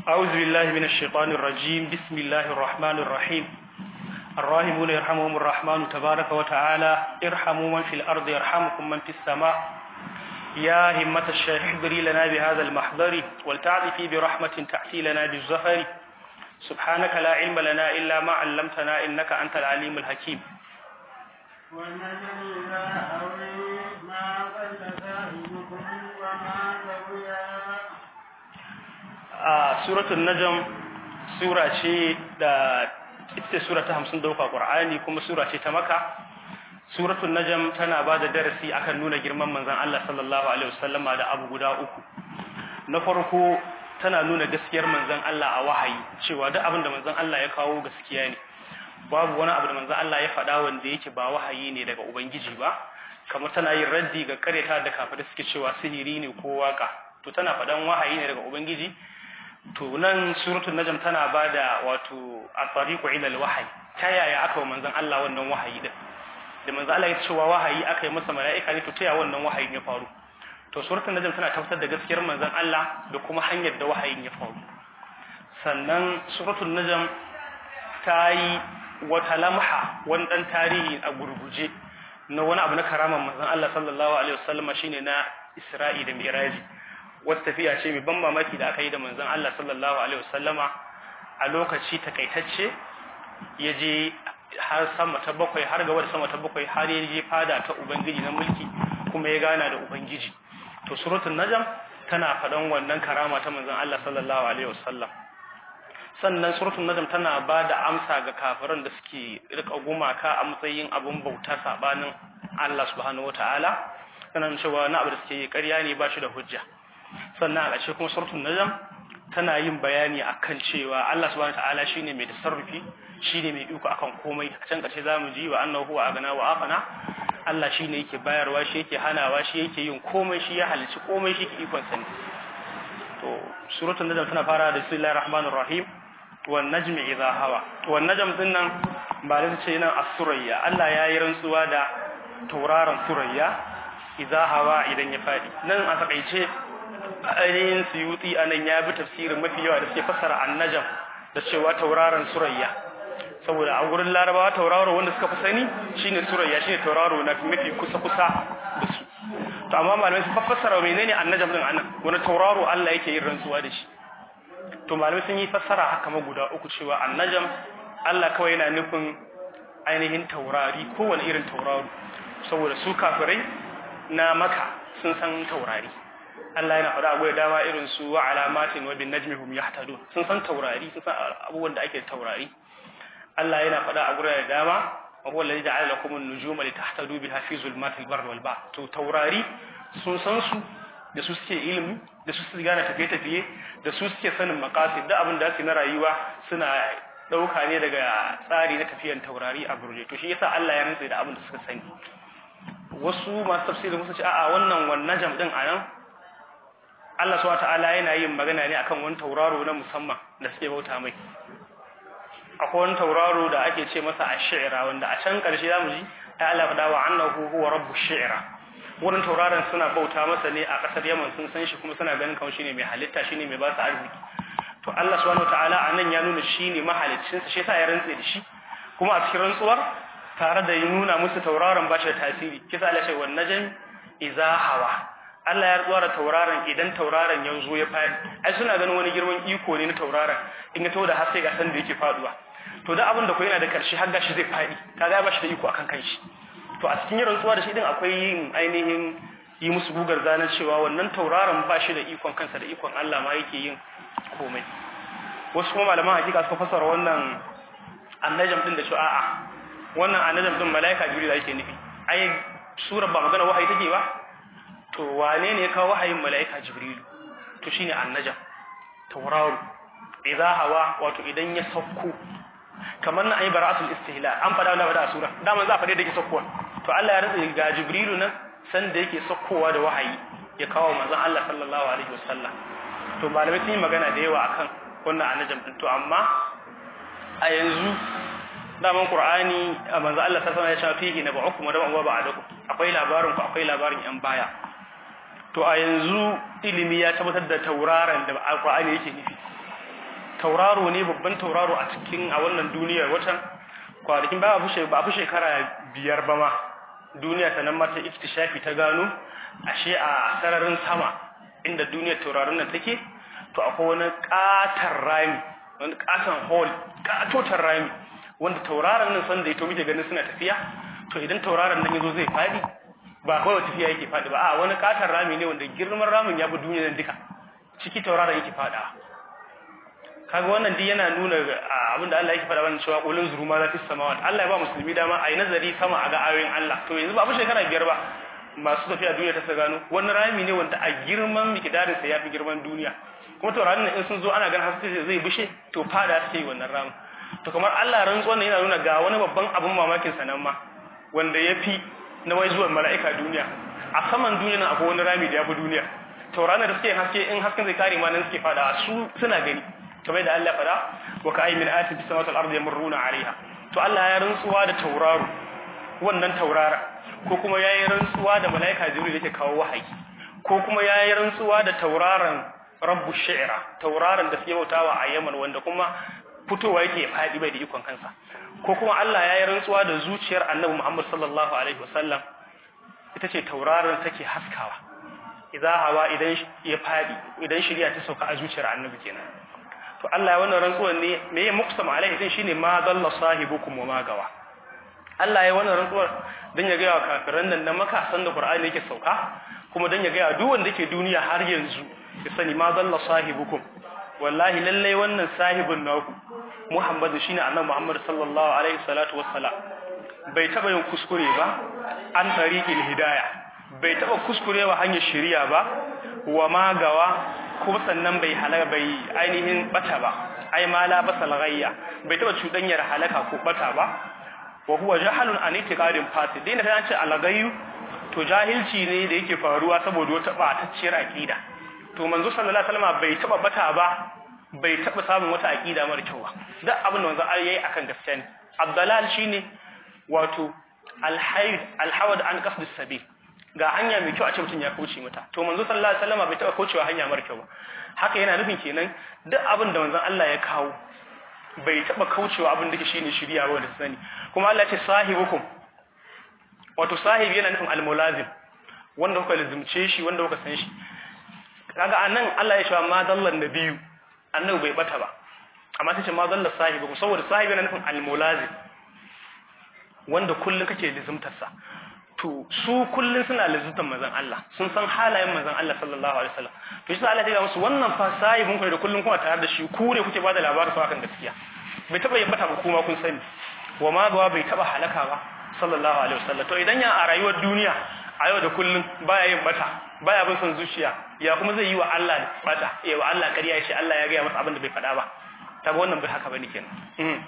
أعوذ بالله من الشيطان الرجيم بسم الله الرحمن الرحيم الراحمون يرحمهم الرحمن تبارك وتعالى ارحموا من في الأرض يرحمكم من في السماء يا همة الشيخ احضري لنا بهذا المحضر ولتعطفي برحمة تأتي لنا بالزهر سبحانك لا علم لنا إلا ما علمتنا إنك أنت العليم الحكيم والنجم إذا هوي ما ضل صاحبكم وما غوي a suratul najm sura ce da ita sura ta 50 dauka qur'ani kuma sura ce ta maka suratul najm tana ba da darasi akan nuna girman manzon Allah sallallahu alaihi wasallama da abu guda uku na farko tana nuna gaskiyar manzon Allah a wahayi cewa duk abin da manzon Allah ya kawo gaskiya ne babu wani abu da manzon Allah ya faɗa wanda yake ba wahayi ne daga ubangiji ba kamar tana yin raddi ga kareta da kafirai suke cewa sihiri ne ko waka to tana faɗan wahayi ne daga ubangiji to nan suratul najm tana bada wato at-tariqu ila al-wahyi ta yaya aka wa manzon Allah wannan wahayi din da manzon Allah ya ce wa wahayi aka yi masa mala'ika ne to ta yaya wannan wahayin ya faru to suratul najm tana tabbatar da gaskiyar manzon Allah da kuma hanyar da wahayin ya faru sannan suratul najm ta yi wata lamha wani dan tarihi a gurguje na wani abu na karaman manzon Allah sallallahu alaihi wasallam shine na Isra'i da Miraji wata tafiya ce mai ban mamaki da aka yi da manzon Allah sallallahu alaihi wasallama a lokaci takaitacce ya je har sama ta bakwai har gaba da sama ta bakwai har ya je fada ta ubangiji na mulki kuma ya gana da ubangiji to suratul najm tana faɗan wannan karama ta manzon Allah sallallahu alaihi wasallam sannan suratul najm tana ba da amsa ga kafiran da suke rika gumaka a matsayin abun bauta sabanin Allah subhanahu wataala sannan cewa na abu da suke yi ƙarya ne ba shi da hujja sannan a ƙarshe kuma suratul najm tana yin bayani akan cewa Allah subhanahu wataala shine mai tasarrufi shine mai iko akan komai a can ƙarshe zamu ji wa annahu huwa agana wa afana Allah shine yake bayarwa shi yake hanawa shi yake yin komai shi ya halici komai shi ke ikon sani to suratul najm tana fara da bismillahir rahmanir rahim wan najmi idha hawa wan najm din nan ba da ce nan as-surayya Allah ya yi rantsuwa da tauraron surayya idha hawa idan ya fadi nan a takaice ainihin suyuti a nan ya bi tafsirin mafi yawa da suke fassara annajam da cewa tauraron surayya saboda a gurin larabawa tauraro wanda suka fi sani shine surayya shine tauraro na mafi kusa kusa da su to amma malamai sun fassara menene annajam din anan wani tauraro Allah yake yin rantsuwa da shi to malamai sun yi fassara haka ma guda uku cewa annajam Allah kawai yana nufin ainihin taurari kowane irin tauraro saboda su kafirai na maka sun san taurari Allah yana faɗa abuwa dama irin su wa alamatin wa bin najmi hum yahtadun sun san taurari sun san abubuwan da ake taurari Allah yana faɗa a gurare dama wa huwa alladhi ja'ala lakum an-nujuma litahtadu biha fi zulmatil barri wal bahr to taurari sun san su da su suke ilimi da su suke gane tafiye tafiye da su suke sanin maqasid da abin da su na rayuwa suna dauka ne daga tsari na tafiyan taurari a burje to shi yasa Allah ya rantsa da abin da suka sani wasu masu tafsirin musu ce a'a wannan wannan jam din anan Allah subhanahu ta'ala yana yin magana ne akan wani tauraro na musamman da suke bauta mai akwai wani tauraro da ake ce masa ash-shi'ra wanda a can karshe zamu ji ta Allah fada wa annahu huwa rabbush shi'ra wannan tauraron suna bauta masa ne a kasar Yaman sun san shi kuma suna ganin kawai shine mai halitta shine mai ba su arziki to Allah subhanahu ta'ala anan ya nuna shine mahaliccin sa shi yasa ya rantse da shi kuma a cikin rantsuwar tare da ya nuna musu tauraron ba shi da tasiri kisa Allah ce wan najm idza hawa Allah ya tsara tauraron idan tauraron ya zo ya fadi ai suna ganin wani girman iko ne na tauraron in ya to da haske ga san da yake faduwa to da abin da ko yana da karshe har gashi zai fadi kaga ba shi da iko akan kanshi to a cikin rantsuwa da shi din akwai yin ainihin yi musu gugar zanen cewa wannan tauraron ba shi da ikon kansa da ikon Allah ma yake yin komai wasu kuma malaman hakika suka fasara wannan annajam din da cewa a'a wannan annajam din malaika jibril yake nufi ai sura ba magana wahayi take ba to wane ne ya kawo wahayin mala'ika jibrilu to shine annajam tauraro idza hawa wato idan ya sauko kamar na ayi bara'atul istihla an fada wannan da sura daman za a fade da yake saukowa to Allah ya rantsa ga jibrilu nan san da yake saukowa da wahayi ya kawo manzon Allah sallallahu alaihi wasallam to malamai sun yi magana da yawa akan wannan annajam din to amma a yanzu daman qur'ani manzo Allah sallallahu alaihi wasallam ya ce fihi naba'ukum wa naba'u ba'dakum akwai labarin ku akwai labarin yan baya to a yanzu ilimi ya tabbatar da tauraron da alqur'ani yake nufi tauraro ne babban tauraro a cikin a wannan duniyar watan kwanakin ba a fi shekara biyar ba ma duniya ta nan mata iftishafi ta gano ashe a sararin sama inda duniyar tauraron nan take to akwai wani katar rami wani katon hall katotar rami wanda tauraron nan sanda ya to muke ganin suna tafiya to idan tauraron nan yazo zai fadi ba kawai tafiya yake fadi ba a wani katar rami ne wanda girman ramin ya bi duniyar nan duka ciki tauraron yake fada kaga wannan din yana nuna abin da Allah yake faɗa wannan cewa qulun zuruma za fi samawat Allah ya ba musulmi dama ayi nazari sama a ga ayoyin Allah to yanzu ba mu shekara biyar ba masu tafiya duniya ta sa gano wani rami ne wanda a girman mikidarin sa yafi girman duniya kuma taurarin nan in sun zo ana ganin haske zai bishe to fada suke wannan ramin to kamar Allah rantsuwan nan yana nuna ga wani babban abin mamakin sa nan ma wanda yafi na wai zuwan mala'ika duniya a saman duniya nan akwai wani rami da yafi duniya taurarin da suke haske in hasken zai kare ma nan suke fada su suna gani kamar da Allah fada wa ka ayyin ayatin fis samawati wal ardi yamurruna alaiha to Allah ya rantsuwa da tauraro wannan taurara ko kuma yayi rantsuwa da malaika jibril yake kawo wahayi ko kuma yayi rantsuwa da tauraron rabbu shi'ra tauraron da suke bautawa a Yaman wanda kuma fitowa yake fadi bai da ikon kansa ko kuma Allah yayi rantsuwa da zuciyar Annabi Muhammad sallallahu alaihi wasallam ita ce tauraron take haskawa idza hawa idan ya fadi idan shiriya ta sauka a zuciyar Annabi kenan to Allah wannan rantsuwan ne me ya muksam alaihi din shine ma dalla sahibukum wa ma gawa Allah ya wannan rantsuwar dan ya ga kafiran nan na maka san da Qur'ani yake sauka kuma dan ya ga duk wanda yake duniya har yanzu ya sani ma dalla sahibukum wallahi lalle wannan sahibin naku Muhammadu shine annabi Muhammad sallallahu alaihi salatu wassalam bai taba yin kuskure ba an tariqil hidayah bai taba kuskurewa hanyar shari'a ba wa ma gawa kuma sannan bai halaka bai ainihin bata ba ai ma la basal ghayya bai taba cudanyar halaka ko bata ba wa huwa jahalun an itiqadin fasid dai na kan ce alagayu to jahilci ne da yake faruwa saboda wata batacciyar aqida to manzo sallallahu alaihi wasallam bai taba bata ba bai taba samun wata aqida mara kyau ba duk abin da manzo yayi akan gaskiya ne abdalal shine wato alhayd alhawad an qasd sabil ga hanya mai kyau a ce mutum ya kauce mata to manzo sallallahu alaihi wasallam bai taba kaucewa hanya mara kyau ba haka yana nufin kenan duk abin da manzon Allah ya kawo bai taba kaucewa abin da shine shiriya ba da sani kuma Allah ya ce sahibukum wato sahibi yana nufin almulazim wanda kuka lazimce shi wanda kuka san shi kaga anan Allah ya ce ma dallan nabiyyu annabi bai bata ba amma sai ce ma dalla sahibukum saboda sahibi yana nufin almulazim wanda kullun kake lazimtar sa to su kullun suna lazimtar manzon Allah sun san halayen manzon Allah sallallahu alaihi wasallam to shi Allah ya ga musu wannan fa sahibin ku da kullun kuma tare da shi ku ne kuke bada labarin sa kan gaskiya bai taba yin bata ba kuma kun sani wa ma gawa bai taba halaka ba sallallahu alaihi wasallam to idan ya a rayuwar duniya a yau da kullun baya yin bata baya bin son zuciya ya kuma zai yi wa Allah bata ya wa Allah ƙarya ya ce Allah ya ga masa abin da bai faɗa ba kaga wannan bai haka bane kenan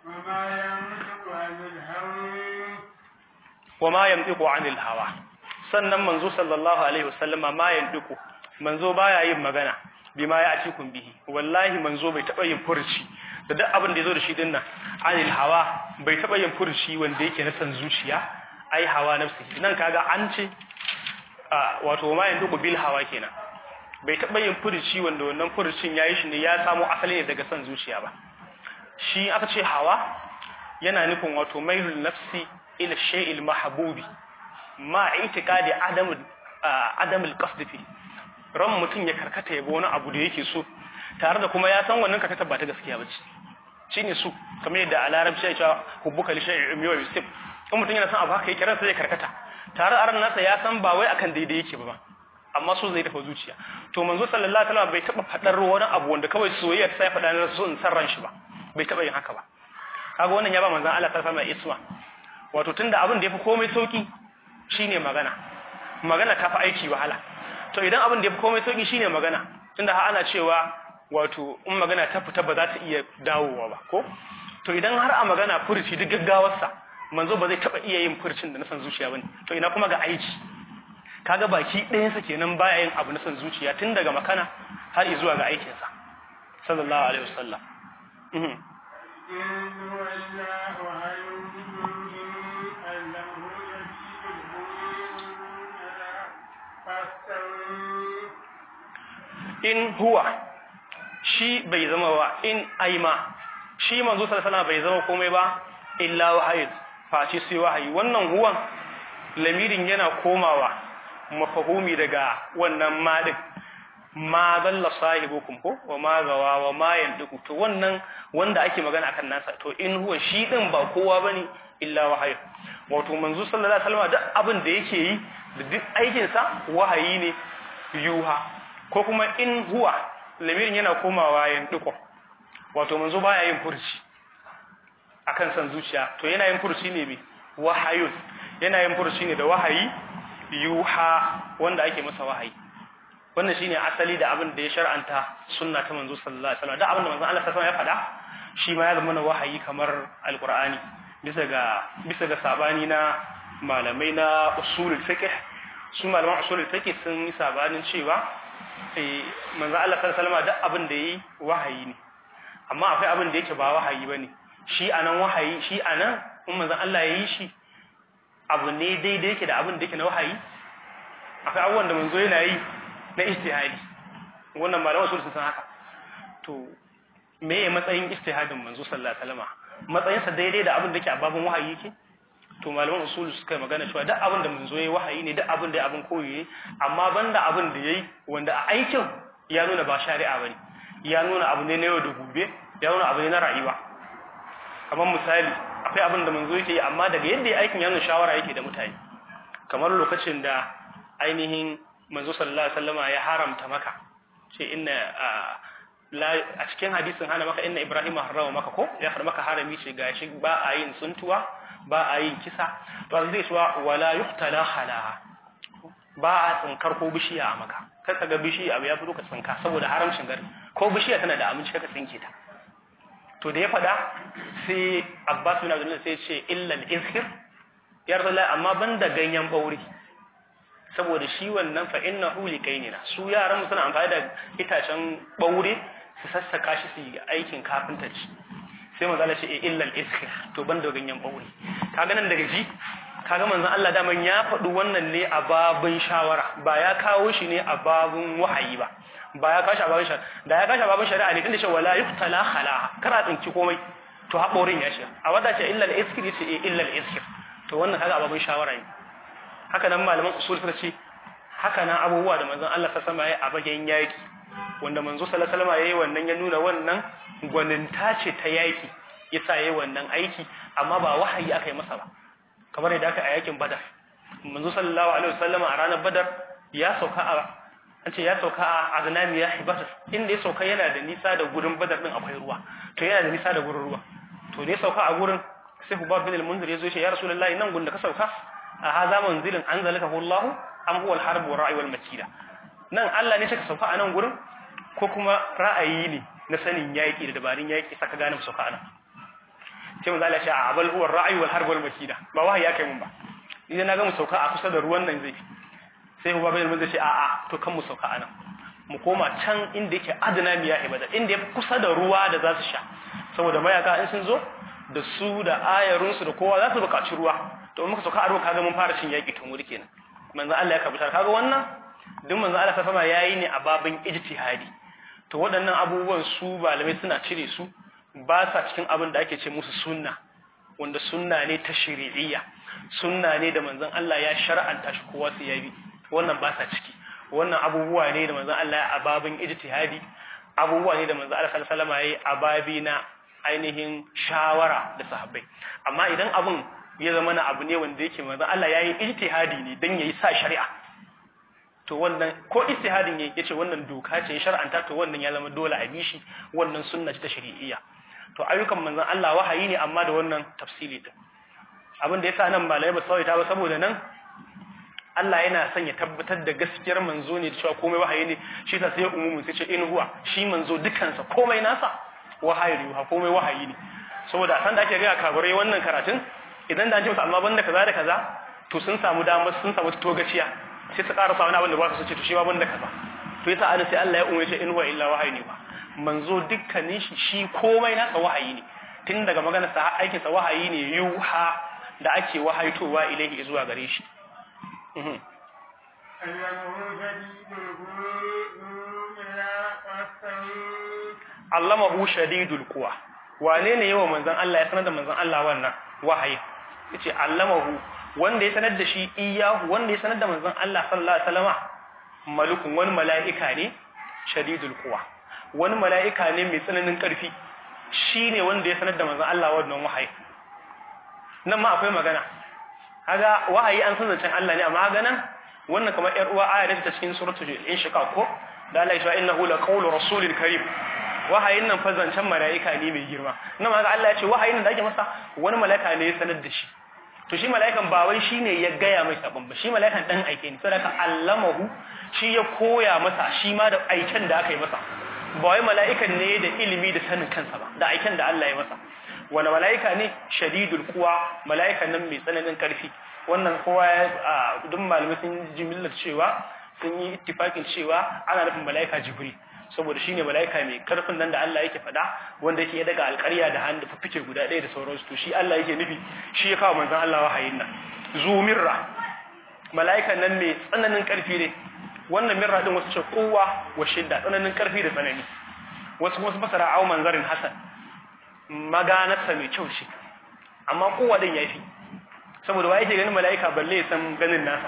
wa ma yantiqu anil hawa sannan manzo sallallahu alaihi wasallama ma yantiqu manzo baya yin magana bima ya atikum bihi wallahi manzo bai taba yin furci da duk abin da yazo da shi dinnan anil hawa bai taba yin furci wanda yake na san zuciya ai hawa nafsi nan kaga an ce wato ma yanzu bil hawa kenan bai taba yin furci wanda wannan furcin yayi shi ne ya samu asali ne daga san zuciya ba shi aka ce hawa yana nufin wato mailul nafsi ila shay'il mahbubi ma i'tiqadi adam adam al-qasd fi ran mutun ya karkata yabo wani abu da yake so tare da kuma ya san wannan karkata ba ta gaskiya bace shine su kamar yadda a larabci ya ce hubbuka li shay'in yuwa yusif in mutun yana san abu haka yake ransa zai karkata tare a ran nasa ya san ba wai akan daidai yake ba amma so zai dafa zuciya to manzo sallallahu alaihi wasallam bai taba fadar wani abu wanda kawai soyayya sai fada ne so in san ran shi ba bai taba yin haka ba kaga wannan ya ba manzon Allah sallallahu alaihi wasallam isma wato tunda abin da yafi komai sauki shine magana magana ta fi aiki wahala to idan abin da yafi komai sauki shine magana tunda har ana cewa wato in magana ta fita ba za ta iya dawowa ba ko to idan har a magana furuci duk gaggawarsa manzo ba zai taba iya yin furcin da na san zuciya bane to ina kuma ga aiki kaga baki ɗayan sa kenan baya yin abu na san zuciya tun daga makana har zuwa ga aikin sa sallallahu alaihi wasallam mhm in huwa shi bai zama wa in aima shi manzo sallallahu alaihi bai zama komai ba illa wahayi face sai wahayi wannan huwan lamirin yana komawa mafahumi daga wannan madin ma dalla sahibukum ko wa ma gawa wa ma yanduku to wannan wanda ake magana akan nasa to in huwa shi din ba kowa bane illa wahayi wato manzo sallallahu alaihi wasallam duk abin da yake yi da duk aikin sa wahayi ne yuha ko kuma in huwa lamirin yana komawa yanduku wato manzo baya yin furci akan san zuciya to yana yin furci ne me wahayun yana yin furci ne da wahayi yuha wanda ake masa wahayi wannan shine asali da abin da ya shar'anta sunna ta manzo sallallahu alaihi wasallam da abin da manzo Allah sallallahu alaihi wasallam ya faɗa shi ma ya zama wahayi kamar alqur'ani bisa ga bisa ga sabani na malamai na usulul fiqh su malaman usulul fiqh sun yi sabanin cewa eh manzo Allah sallallahu alaihi wasallam da abin da yi wahayi ne amma akwai abin da yake ba wahayi bane shi anan wahayi shi anan in manzo Allah ya yi shi abu ne daidai yake da abin da yake na wahayi akwai abubuwan da manzo yana yi na ijtihadi wannan malaman usul sun san haka to me ya matsayin ijtihadin manzo sallallahu alaihi wasallam matsayin sa daidai da abin da yake a babun wahayi yake to malaman usul suka magana cewa duk abin da manzo yayi wahayi ne duk abin da abin koyi ne amma banda abin da yayi wanda a aikin ya nuna ba shari'a bane ya nuna abu ne na yau da gobe ya nuna abu ne na rayuwa kamar misali akwai abin da manzo yake yi amma daga yadda ya aikin ya nuna shawara yake da mutane kamar lokacin da ainihin manzo sallallahu alaihi wasallama ya haramta maka ce inna a cikin hadisin hana maka inna ibrahim harrama maka ko ya har maka harami ce gashi ba a yin suntuwa ba a yin kisa to zai cewa wala yuqtala hala ba a tsinkar ko bishiya a maka kar ka ga bishiya abu ya fito ka tsinka saboda haramcin gari ko bishiya tana da aminci kaka tsinke ta to da ya fada sai abbas bin abdullah sai ce illa al-izhir ya rasulullah amma banda ganyen bauri saboda shi wannan fa innahu likainina su yaran mu suna amfani da itacen baure su sassaka shi su yi aikin kafintaci sai manzo Allah ce illa al-izhir to banda ganyen baure kaga nan daga ji kaga manzon Allah daman ya faɗi wannan ne a babun shawara ba ya kawo shi ne a babun wahayi ba ba ya kashi a babun shari'a da ya kashi a babun shari'a ne tunda ce wala yuqtala khalaha kara tsinci komai to haƙorin ya shi a wada ce illa al-izhir yace illa al-izhir to wannan kaga a babun shawara ne haka nan malaman usul suka ce haka nan abubuwa da manzon Allah sallallahu alaihi wasallam ya a bagen yaki wanda manzo sallallahu alaihi wasallam yayi wannan ya nuna wannan gwaninta ce ta yaki yasa yayi wannan aiki amma ba wahayi aka yi masa ba kamar yadda aka a yakin badar manzo sallallahu alaihi wasallam a ranar badar ya sauka a an ce ya sauka a aznami ya hibatar inda ya sauka yana da nisa da gurin badar din akwai ruwa to yana da nisa da gurin ruwa to da ya sauka a gurin sai hubab bin al-munzir ya zo ya rasulullahi nan gun da ka sauka a haza manzilin anzalakahu Allah am huwa al-harb wa ra'i wal makida nan Allah ne saka sauka a nan gurin ko kuma ra'ayi ne na sanin yaki da dabarun yaki saka gane sauka anan sai manzo Allah ya ce a abal huwa ar-ra'i wal harb wal makida ba wahayi akai mun ba idan na ga mu sauka a kusa da ruwan nan zai sai huwa bai mun ce a a to kan mu sauka anan mu koma can inda yake adana miya ibada inda ya kusa da ruwa da za su sha saboda mayaka in sun zo da su da ayarunsu da kowa za su buƙaci ruwa to muka sauka a ruwa kaga mun fara cin yaƙi tun wuri kenan manzo Allah ya kabutar kaga wannan duk manzo Allah sama yayi ne a babin ijtihadi to waɗannan abubuwan su malamai suna cire su ba sa cikin abin da ake ce musu sunna wanda sunna ne ta shari'iyya sunna ne da manzon Allah ya shar'anta shi kowa su yabi wannan ba sa ciki wannan abubuwa ne da manzon Allah ya a babin ijtihadi abubuwa ne da manzon Allah sallallahu alaihi wasallam yayi a babi na ainihin shawara da sahabbai amma idan abin ya zama na abu ne wanda yake manzon Allah yayi ijtihadi ne dan yayi sa shari'a to wannan ko ijtihadin yayi yace wannan doka ce shar'anta to wannan ya zama dole a bishi wannan sunna ce ta shari'iyya to ayyukan manzon Allah wahayi ne amma da wannan tafsili din abin da yasa nan malamai ba sawaita ba saboda nan Allah yana son ya tabbatar da gaskiyar manzo ne da cewa komai wahayi ne shi ta sai umumin sai ce in huwa shi manzo dukansa komai nasa wahayi ne komai wahayi ne saboda san da ake ga kabarai wannan karatun idan da an ce musu amma banda kaza da kaza to sun samu damar sun samu togaciya sai su ƙara wani abin da ba su ce to shi ma banda kaza to yasa ana sai Allah ya umarce in huwa illa wahayi ne ba manzo dukkanin shi shi komai nasa wahayi ne tun daga magana sa aikin sa wahayi ne yuha da ake wahaitowa ilaihi zuwa gare shi أنه شديد القوى إلى واستوي allamahu shadidul quwa wane ne yawa manzon Allah ya sanar da manzon Allah wannan wahayi yace allamahu wanda ya sanar da shi iyahu wanda ya sanar da manzon Allah sallallahu alaihi wasallama malukun wani mala'ika ne shadidul quwa wani mala'ika ne mai tsananin karfi shine wanda ya sanar da manzon Allah wannan wahayi nan ma akwai magana kaga wahayi an san zancen Allah ne amma kaga nan wannan kamar yar uwa aya ta cikin suratul inshiqaq ko da Allah ya ce innahu laqawlu rasulil karim wahayin nan fa zancen mala'ika ne mai girma nan ma Allah ya ce wahayin nan da ake masa wani mala'ika ne ya sanar da shi to shi mala'ikan ba wai shine ya gaya mai sabon ba shi mala'ikan dan aike ne saboda allamahu shi ya koya masa shi ma da aiken da aka yi masa ba wai mala'ikan ne da ilimi da sanin kansa ba da aiken da Allah ya masa wani mala'ika ne shadidul kuwa mala'ikan nan mai tsananin karfi wannan kowa ya duk malamai sun ji millar cewa sun yi ittifakin cewa ana nufin mala'ika jibril saboda shine mala'ika mai karfin nan da Allah yake faɗa wanda yake daga alƙarya da hannu fifike guda ɗaya da sauransu to shi Allah yake nufi shi ya kawo manzon Allah wahayin nan zumirra mala'ikan nan mai tsananin karfi ne wannan mirra din wasu ce kowa wa shidda tsananin karfi da tsanani wasu kuma su fasara au manzarin hasan maganarsa mai kyau shi amma kowa din yafi saboda wa yake ganin mala'ika balle ya san ganin nasa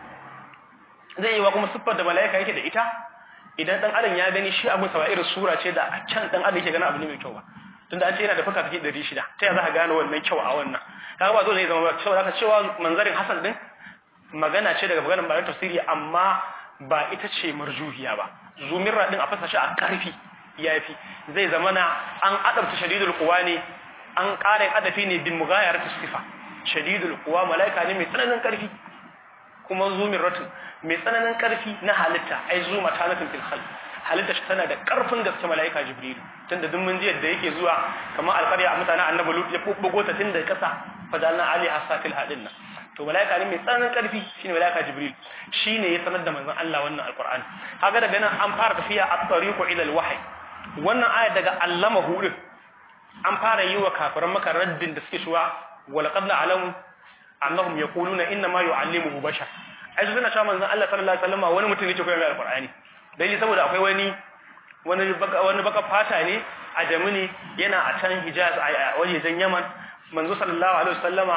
zai yi wa kuma siffar da mala'ika yake da ita idan dan adam ya gani shi abin sawa irin sura ce da a can dan adam yake ganin abu ne mai kyau ba tunda an ce yana da fuka take 600 ta ya za ka gane wannan kyau a wannan kaga ba dole ne zama ba saboda haka cewa manzarin hasan din magana ce daga maganar malamin tafsiri amma ba ita ce marjuhiya ba zumirra din a fasa shi a karfi yafi zai zama na an adabta shadidul quwa ne an ƙara adafi ne bin mughayarati sifa shadidul quwa malaika ne mai tsananin karfi kuma zumirratun mai tsananin karfi na halitta ai zuma ta nufin fil khalq halitta shi tana da karfin gaske malaika jibril tunda duk mun ji yadda yake zuwa kamar alƙarya a mutanen annabi lut ya bubbugo ta tun da kasa fadalna ali hasafil hadin nan to malaika ne mai tsananin karfi shine malaika jibril shine ya sanar da manzon Allah wannan alqur'ani kaga daga nan an fara tafiya at-tariqu ila al-wahyi wannan aya daga allama hudin an fara yi wa kafiran maka raddin da suke shuwa walaqad na'lamu annahum yaquluna inna ma yu'allimuhu bashar ai su suna cewa manzon Allah sallallahu alaihi wasallam wani mutum ne ke koyar da alqur'ani dalili saboda akwai wani wani baka wani baka fata ne a Jamuni yana a can Hijaz a wajejen Yaman manzo sallallahu alaihi wasallama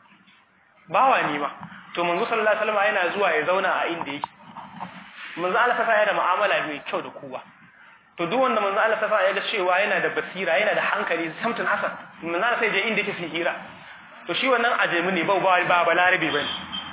bawa ne ma to manzo sallallahu alaihi wasallama yana zuwa ya zauna a inda yake manzo Allah ta ya da mu'amala mai kyau da kowa to duk wanda manzo Allah ta ya ga cewa yana da basira yana da hankali samtun hasan manzo Allah sai je inda yake fi hira to shi wannan ajemi ne ba ba balarabi bane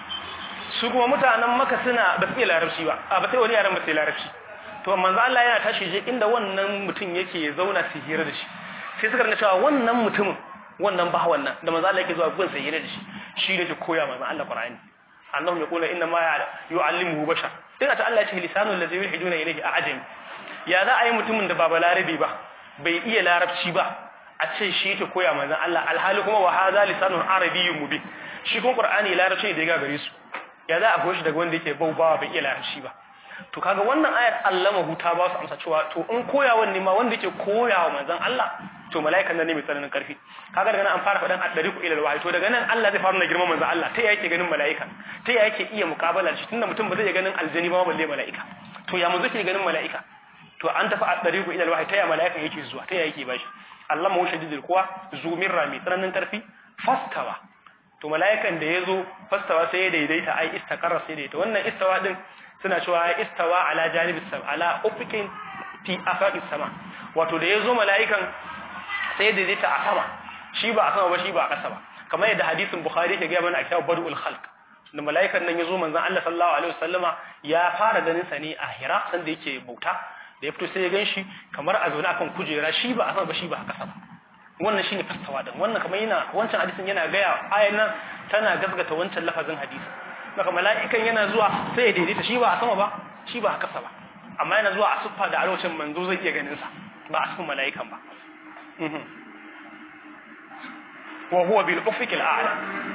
su kuma mutanen maka suna ba su iya larabci ba a ba sai wani yaran ba sai larabci to manzo Allah yana tashi je inda wannan mutum yake ya zauna su hira da shi sai suka rinka cewa wannan mutumin wannan ba wannan da manzo Allah yake zuwa gun sai hira da shi shi ne ke koya manzo Allah Qur'ani annahum yaqulu inna ma yu'allimuhu bashar ina ta Allah ya ce lisanul ladzi yulhiduna ilayhi a'jam ya za a yi mutumin da ba balarabi ba bai iya larabci ba a ce shi ke koya manzon Allah alhali kuma wa hadha lisanun arabiyyun mubin shi kuma Qur'ani larabci ne da ya gare su ya za a goyi shi daga wanda yake baubawa bai iya larabci ba to kaga wannan ayar allama huta ba su amsa cewa to in koyawan ne ma wanda yake koyawa manzon Allah to mala'ikan nan ne mai tsananin karfi kaga daga nan an fara faɗan addariku ila alwahyi to daga nan Allah zai fara na girman manzon Allah ta yake ganin mala'ika ta yake iya muqabala shi tunda mutum ba zai iya ganin aljani ba balle mala'ika to ya mun zai ganin mala'ika to an tafi addariku ila alwahyi ta ya mala'ikan yake zuwa ta yake bashi Allah mawu shadidul kuwa zumirra mai tsananin karfi fastawa to mala'ikan da ya zo fastawa sai ya daidaita ai istaqarra sai daidaita wannan istawa din suna cewa istawa ala janibis sama ala ufikin fi afaqis sama wato da ya zo mala'ikan sai ya daidaita a sama shi ba a sama ba shi ba a ƙasa ba kamar yadda hadisin bukhari ke gaya mana a kitab badul khalq da mala'ikan nan ya zo manzon Allah sallallahu alaihi wasallama ya fara ganin sa ne a hira san da yake bauta da ya fito sai ya gan shi kamar a zaune akan kujera shi ba a sama ba shi ba a ƙasa ba wannan shine fastawa din wannan kamar yana wancan hadisin yana gaya ayan nan tana gasgata wancan lafazin hadisi maka mala'ikan yana zuwa sai ya daidaita shi ba a sama ba shi ba a kasa ba amma yana zuwa a siffa da arewacin manzo zai iya ganin sa ba a cikin mala'ikan ba wa huwa bil ufiq al a'la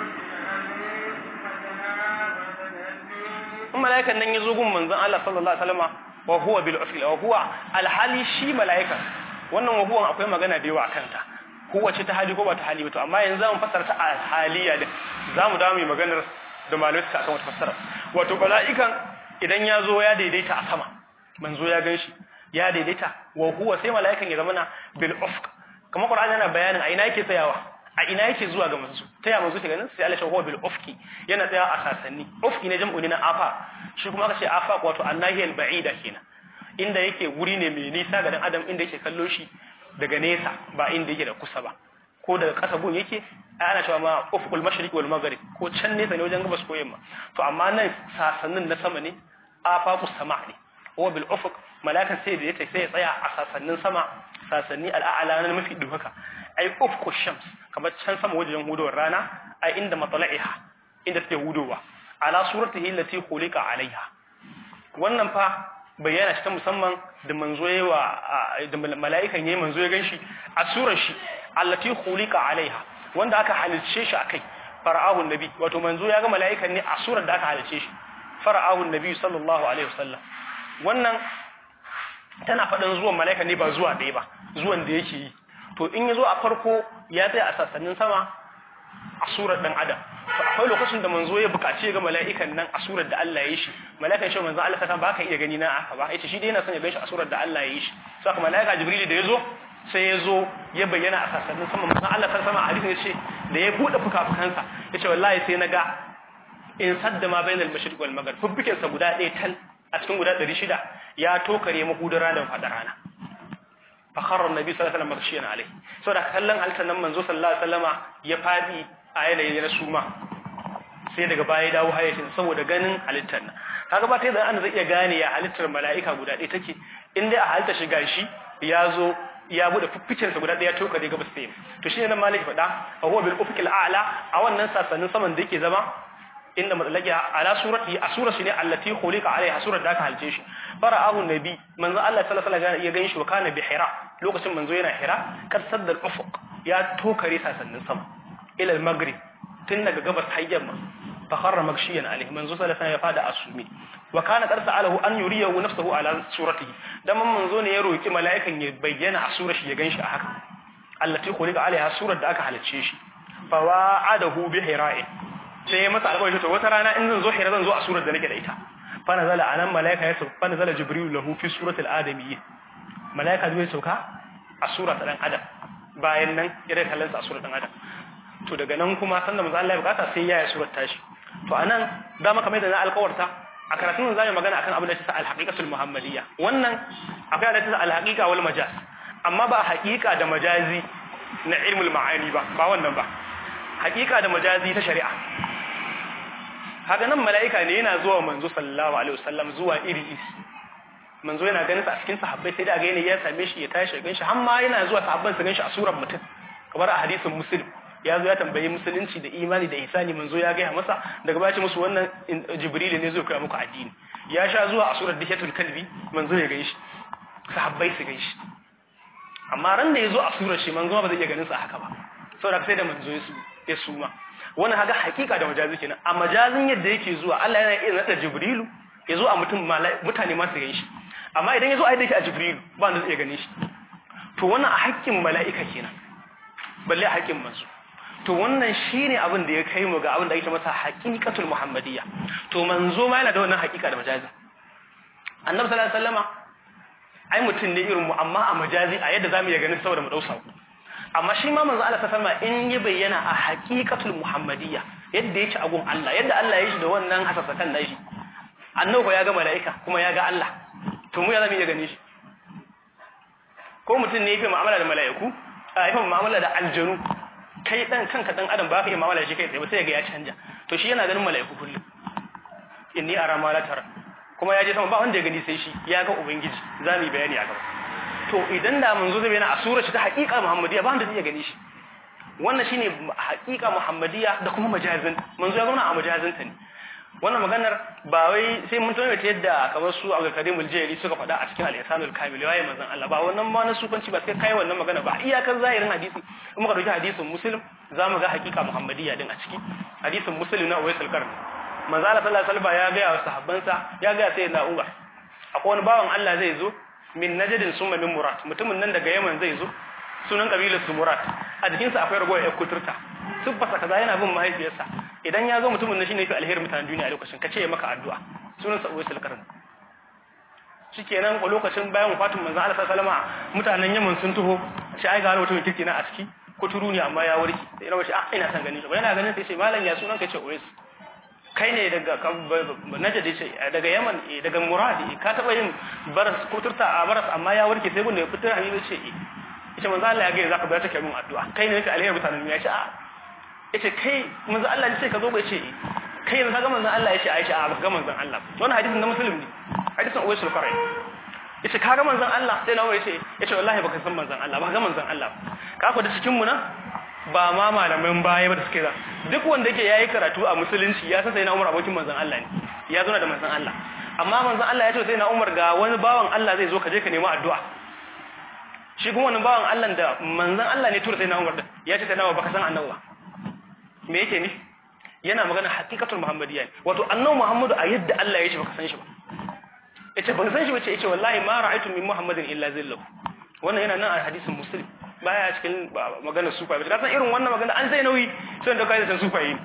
in mala'ikan nan ya zo gun manzon Allah sallallahu alaihi wasallam wa huwa bil ufiq wa huwa al hali shi mala'ikan wannan wa huwa akwai magana da yawa akan ta kowace ta hali ko ba ta hali ba to amma yanzu zamu fassara ta a haliya din zamu dawo mu maganar da malamai suka akan wata fassara wato mala'ikan idan ya zo ya daidaita a sama manzo ya ganshi ya daidaita wa huwa sai mala'ikan ya zamana bil ufq kamar qur'ani yana bayanin a ina yake tsayawa a ina yake zuwa ga manzo ta ya manzo ke ganin sai Allah ya huwa bil ufqi yana tsaya a sasanni ufqi ne jam'u ne na afa shi kuma aka ce afa wato annahiyal ba'ida kenan inda yake wuri ne mai nisa ga dan adam inda yake kallo shi daga nesa ba inda yake da kusa ba ko daga ƙasa gun yake ana cewa ma ufqul mashriq wal maghrib ko can nesa ne wajen gabas ko yamma to amma nan sasannin na sama ne afaqus sama ne wa bil ufq malakan sai da yake sai ya tsaya a sasannin sama sasanni al'a'la na mafi duhaka ai ufqu shams kamar can sama wajen hudowar rana ai inda matla'iha inda take hudowa ala suratihi allati khuliqa alaiha wannan fa bayyana shi ta musamman da manzo yawa da mala'ikan yayi manzo ya ganshi a surar shi allati khuliqa alaiha wanda aka halice shi akai fara'ahu nabi wato manzo ya ga mala'ikan ne a surar da aka halice shi fara'ahu nabi sallallahu alaihi wasallam wannan tana faɗin zuwan mala'ika ne ba zuwa ɗaya ba zuwan da yake yi to in ya zo a farko ya tsaya a sassanin sama a surar ɗan adam to akwai lokacin da manzo ya buƙaci ga mala'ikan nan a surar da Allah ya yi shi mala'ikan shi manzo Allah ta ba ka iya gani na aka ba yace shi dai yana son ya ganshi a surar da Allah ya yi shi saka mala'ika jibril da ya zo sai ya zo ya bayyana a sassanin sama manzo Allah ta sama a hadisin ya ce da ya buɗe fuka-fukansa ya ce wallahi sai na ga in sadda ma bainal mashriq wal maghrib fubbikin sa guda ɗaya tal a cikin guda 600 ya tokare mahudar ranar fada rana fa kharra annabi sallallahu alaihi wasallam marshiyan alai saboda kallon halittar nan manzo sallallahu alaihi wasallama ya fadi a yanayi na suma sai daga baya ya dawo hayyacin saboda ganin halittar nan kaga ba ta yadda an zai iya gane ya halittar mala'ika guda ɗaya take in dai a halitta shi gashi ya zo ya bude fufficin sa guda ɗaya tokare gabas sai to shine nan malaki faɗa fa huwa bil ufqil a'la a wannan sasannin saman da yake zama inda matsalaki ala surati a sura shi ne allati khuliqa alaiha surar da aka halce shi fara'ahu nabi manzo Allah sallallahu alaihi wasallam ya ganshi wa kana bi hira lokacin manzo yana hira kar sadda al-ufuq ya tokare sasannin sama ila al-maghrib tun daga gabas har yamma fa kharra magshiyan alaihi manzo sallallahu alaihi wasallam ya fada asumi wa kana qad sa'alahu an yuriyahu nafsuhu ala suratihi dan manzo ne ya roki mala'ikan ya bayyana a surar shi ya ganshi a haka allati khuliqa alaiha surar da aka halce shi fa wa'adahu bi hira'in sai ya masa alƙawari to wata rana in zan zo hira zan zo a surar da nake da ita fa nazala anan malaika ya sauka fa nazala jibril lahu fi suratil adamiyyin malaika zai sauka a sura ta dan adam bayan nan ya da kallon sa a surar dan adam to daga nan kuma sanda manzo Allah ya bukata sai ya yi surar tashi to anan da maka mai da na alƙawarta a karatun zai magana akan abin da ta al-haqiqatul muhammadiyya wannan akwai da ta al-haqiqa wal majaz amma ba haqiqa da majazi na ilmul ma'ani ba ba wannan ba haqiqa da majazi ta shari'a haka nan mala'ika ne yana zuwa manzo sallallahu alaihi wasallam zuwa iri iri manzo yana ganin sa a cikin sahabbai sai da ga yana ya same shi ya tashi ganshi har ma yana zuwa sahabban su ganshi a surar mutum kamar a hadisin muslim ya zo ya tambayi musulunci da imani da ihsani manzo ya gaya masa daga baya ce musu wannan jibril ne zai koya muku addini ya sha zuwa a surar dihiyatul kalbi manzo ya ganshi sahabbai su ganshi amma ran da ya zo a surar shi manzo ba zai iya ganin sa haka ba saboda sai da manzo ya suma wannan haga hakika da majazi kenan a majazin yadda yake zuwa Allah yana iya nada Jibrilu ya zo a mutum mutane ma su shi amma idan ya zo a yadda yake a Jibrilu ba wanda zai iya gane shi to wannan a haƙƙin mala'ika kenan balle a haƙƙin manzo to wannan shine abin da ya kai mu ga abin da ake masa haqiqatul muhammadiyya to manzo ma yana da wannan haƙiƙa da majazi annabi sallallahu alaihi wasallama ai mutum ne irin mu amma a majazi a yadda zamu iya ganin saboda mu dausa amma shi ma manzo Allah sallama in ya bayyana a haqiqatul muhammadiyya yadda yake a gun Allah yadda Allah ya shi da wannan hasasakan da shi annabi ya ga malaika kuma ya ga Allah to mu ya zamu iya gane shi ko mutum ne yake mu'amala da malaiku a yake mu'amala da aljanu kai dan kanka dan adam ba ka iya mu'amala da shi kai tsaye ba sai ga ya canja to shi yana ganin malaiku kullum inni ara ma la tara kuma ya je sama ba wanda ya gani sai shi ya ga ubangiji zamu yi bayani a gaba to idan da manzo zai bayyana a surar shi ta haƙiƙa muhammadiyya ba wanda zai gane shi wannan shine haƙiƙa muhammadiyya da kuma majazin manzo ya zauna a majazin ta ne wannan maganar ba wai sai mun tuna ta yadda kamar su Abdul Karim al-Jayli suka faɗa a cikin al-Ihsanul Kamil waye manzon Allah ba wannan ma na sufanci ba sai kai wannan magana ba iyakar zahirin hadisi in muka dauki hadisin Muslim zamu ga haƙiƙa muhammadiyya din a ciki hadisin Muslim na Uwais al-Qarni manzo Allah sallallahu alaihi wasallam ya ga wa sahabbansa ya ga sai na Umar akwai wani bawan Allah zai zo min najadin summa min murat mutumin nan daga yaman zai zo sunan kabilar su murat a jikinsa akwai ragowar yar kuturta subbasa kaza yana bin mahaifiyarsa idan ya zo mutumin nan shine fi alherin mutanen duniya a lokacin ka ce ya maka addu'a sunan sa uwaisul qarn shikenan a lokacin bayan wafatin manzon Allah sallallahu alaihi wasallam mutanen Yaman sun taho shi ai ga wani mutum kirki na a ciki ko turu ne amma ya warke sai na wace a ina san ganin shi ba yana ganin sai ce malam ya sunan ka ce Uwais kai ne daga Najd ce daga Yaman daga Murad ka taba yin baras ko turta a baras amma ya warke sai gunda ya fitar hadisi ce ita manzo Allah ya ga zaka bayar take min addu'a kai ne ka alheri mutanen ya ce a yace kai manzo Allah ne sai ka zo ba ce kai yanzu kaga manzon Allah yace Aisha a ga manzon Allah wannan hadisin na muslim ne hadisin Uwais al-Qarai yace kaga manzon Allah sai nawa yace yace wallahi baka san manzon Allah ba ga manzon Allah ka ku da cikin mu nan ba ma malaman baya ba da suke da duk wanda yake yayi karatu a musulunci ya san sai na Umar abokin manzon Allah ne ya zo da manzon Allah amma manzon Allah ya ce sai na Umar ga wani bawan Allah zai zo ka je ka nemi addu'a shi kuma wannan bawan Allah da manzon Allah ne tura sai na Umar da ya ce sai na baka san annabi ba me yake ni yana magana hakikatul muhammadiyya wato annabi muhammadu a yadda Allah ya ce baka san shi ba yace ban san shi ba ce yace wallahi ma ra'aytu min muhammadin illa zillahu wannan yana nan a hadisin muslim baya cikin magana sufa ba ka san irin wannan magana an sai nauyi sai da kai da sufa yi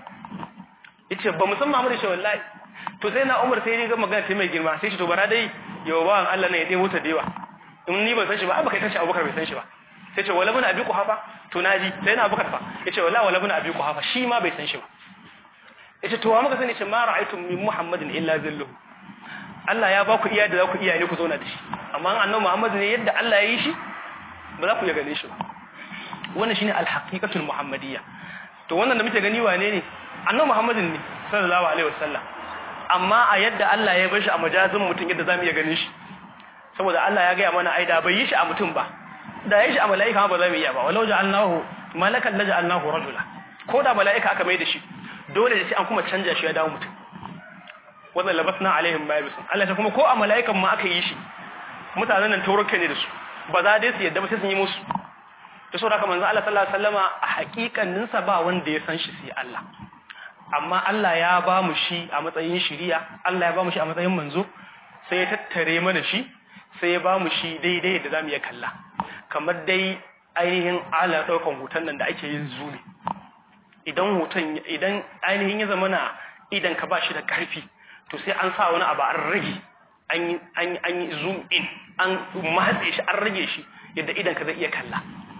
yace ba musamman muhammadu shi wallahi to sai na umar sai ya ga magana sai mai girma sai shi to bara dai yau bawan Allah ne ya dai mota dewa in ni ban san shi ba ba kai san shi abubakar bai san shi ba sai ce wala bin abi kuhafa to naji sai na abubakar fa yace wallahi wala bin abi kuhafa shi ma bai san shi ba yace to wa muka sani ce ma ra'aytum min muhammadin illa zilluhu Allah ya ba ku iya da za ku iya ne ku zauna da shi amma annabi Muhammad ne yadda Allah ya yi shi ba za ku iya gane shi ba wannan shine al-haqiqatul muhammadiyya to wannan da muke gani wane ne annabi Muhammadin ne sallallahu alaihi wasallam amma a yadda Allah ya bar shi a majazin mutum yadda zamu iya ganin shi saboda Allah ya ga mana ai da bai yi shi a mutum ba da yi shi a mala'ika ba za mu iya ba walau ja'alnahu malakan la ja'alnahu rajula ko da mala'ika aka mai da shi dole sai an kuma canja shi ya dawo mutum wannan labasna alaihim ma yabisun Allah ta kuma ko a mala'ikan ma aka yi shi mutanen nan tauruka ne da su ba za dai su yadda ba sai sun yi musu to saboda haka manzo Allah sallallahu alaihi wasallama a hakikanin sa ba wanda ya san shi sai Allah amma Allah ya ba mu shi a matsayin shiriya Allah ya ba mu shi a matsayin manzo sai ya tattare mana shi sai ya ba mu shi daidai da zamu iya kalla kamar dai ainihin ala daukan hoton nan da ake yin zumi idan hoton idan ainihin ya zama na idan ka ba shi da karfi to sai an sa wani abu an rage an yi zoom in an matse shi an rage shi yadda idan ka zai iya kalla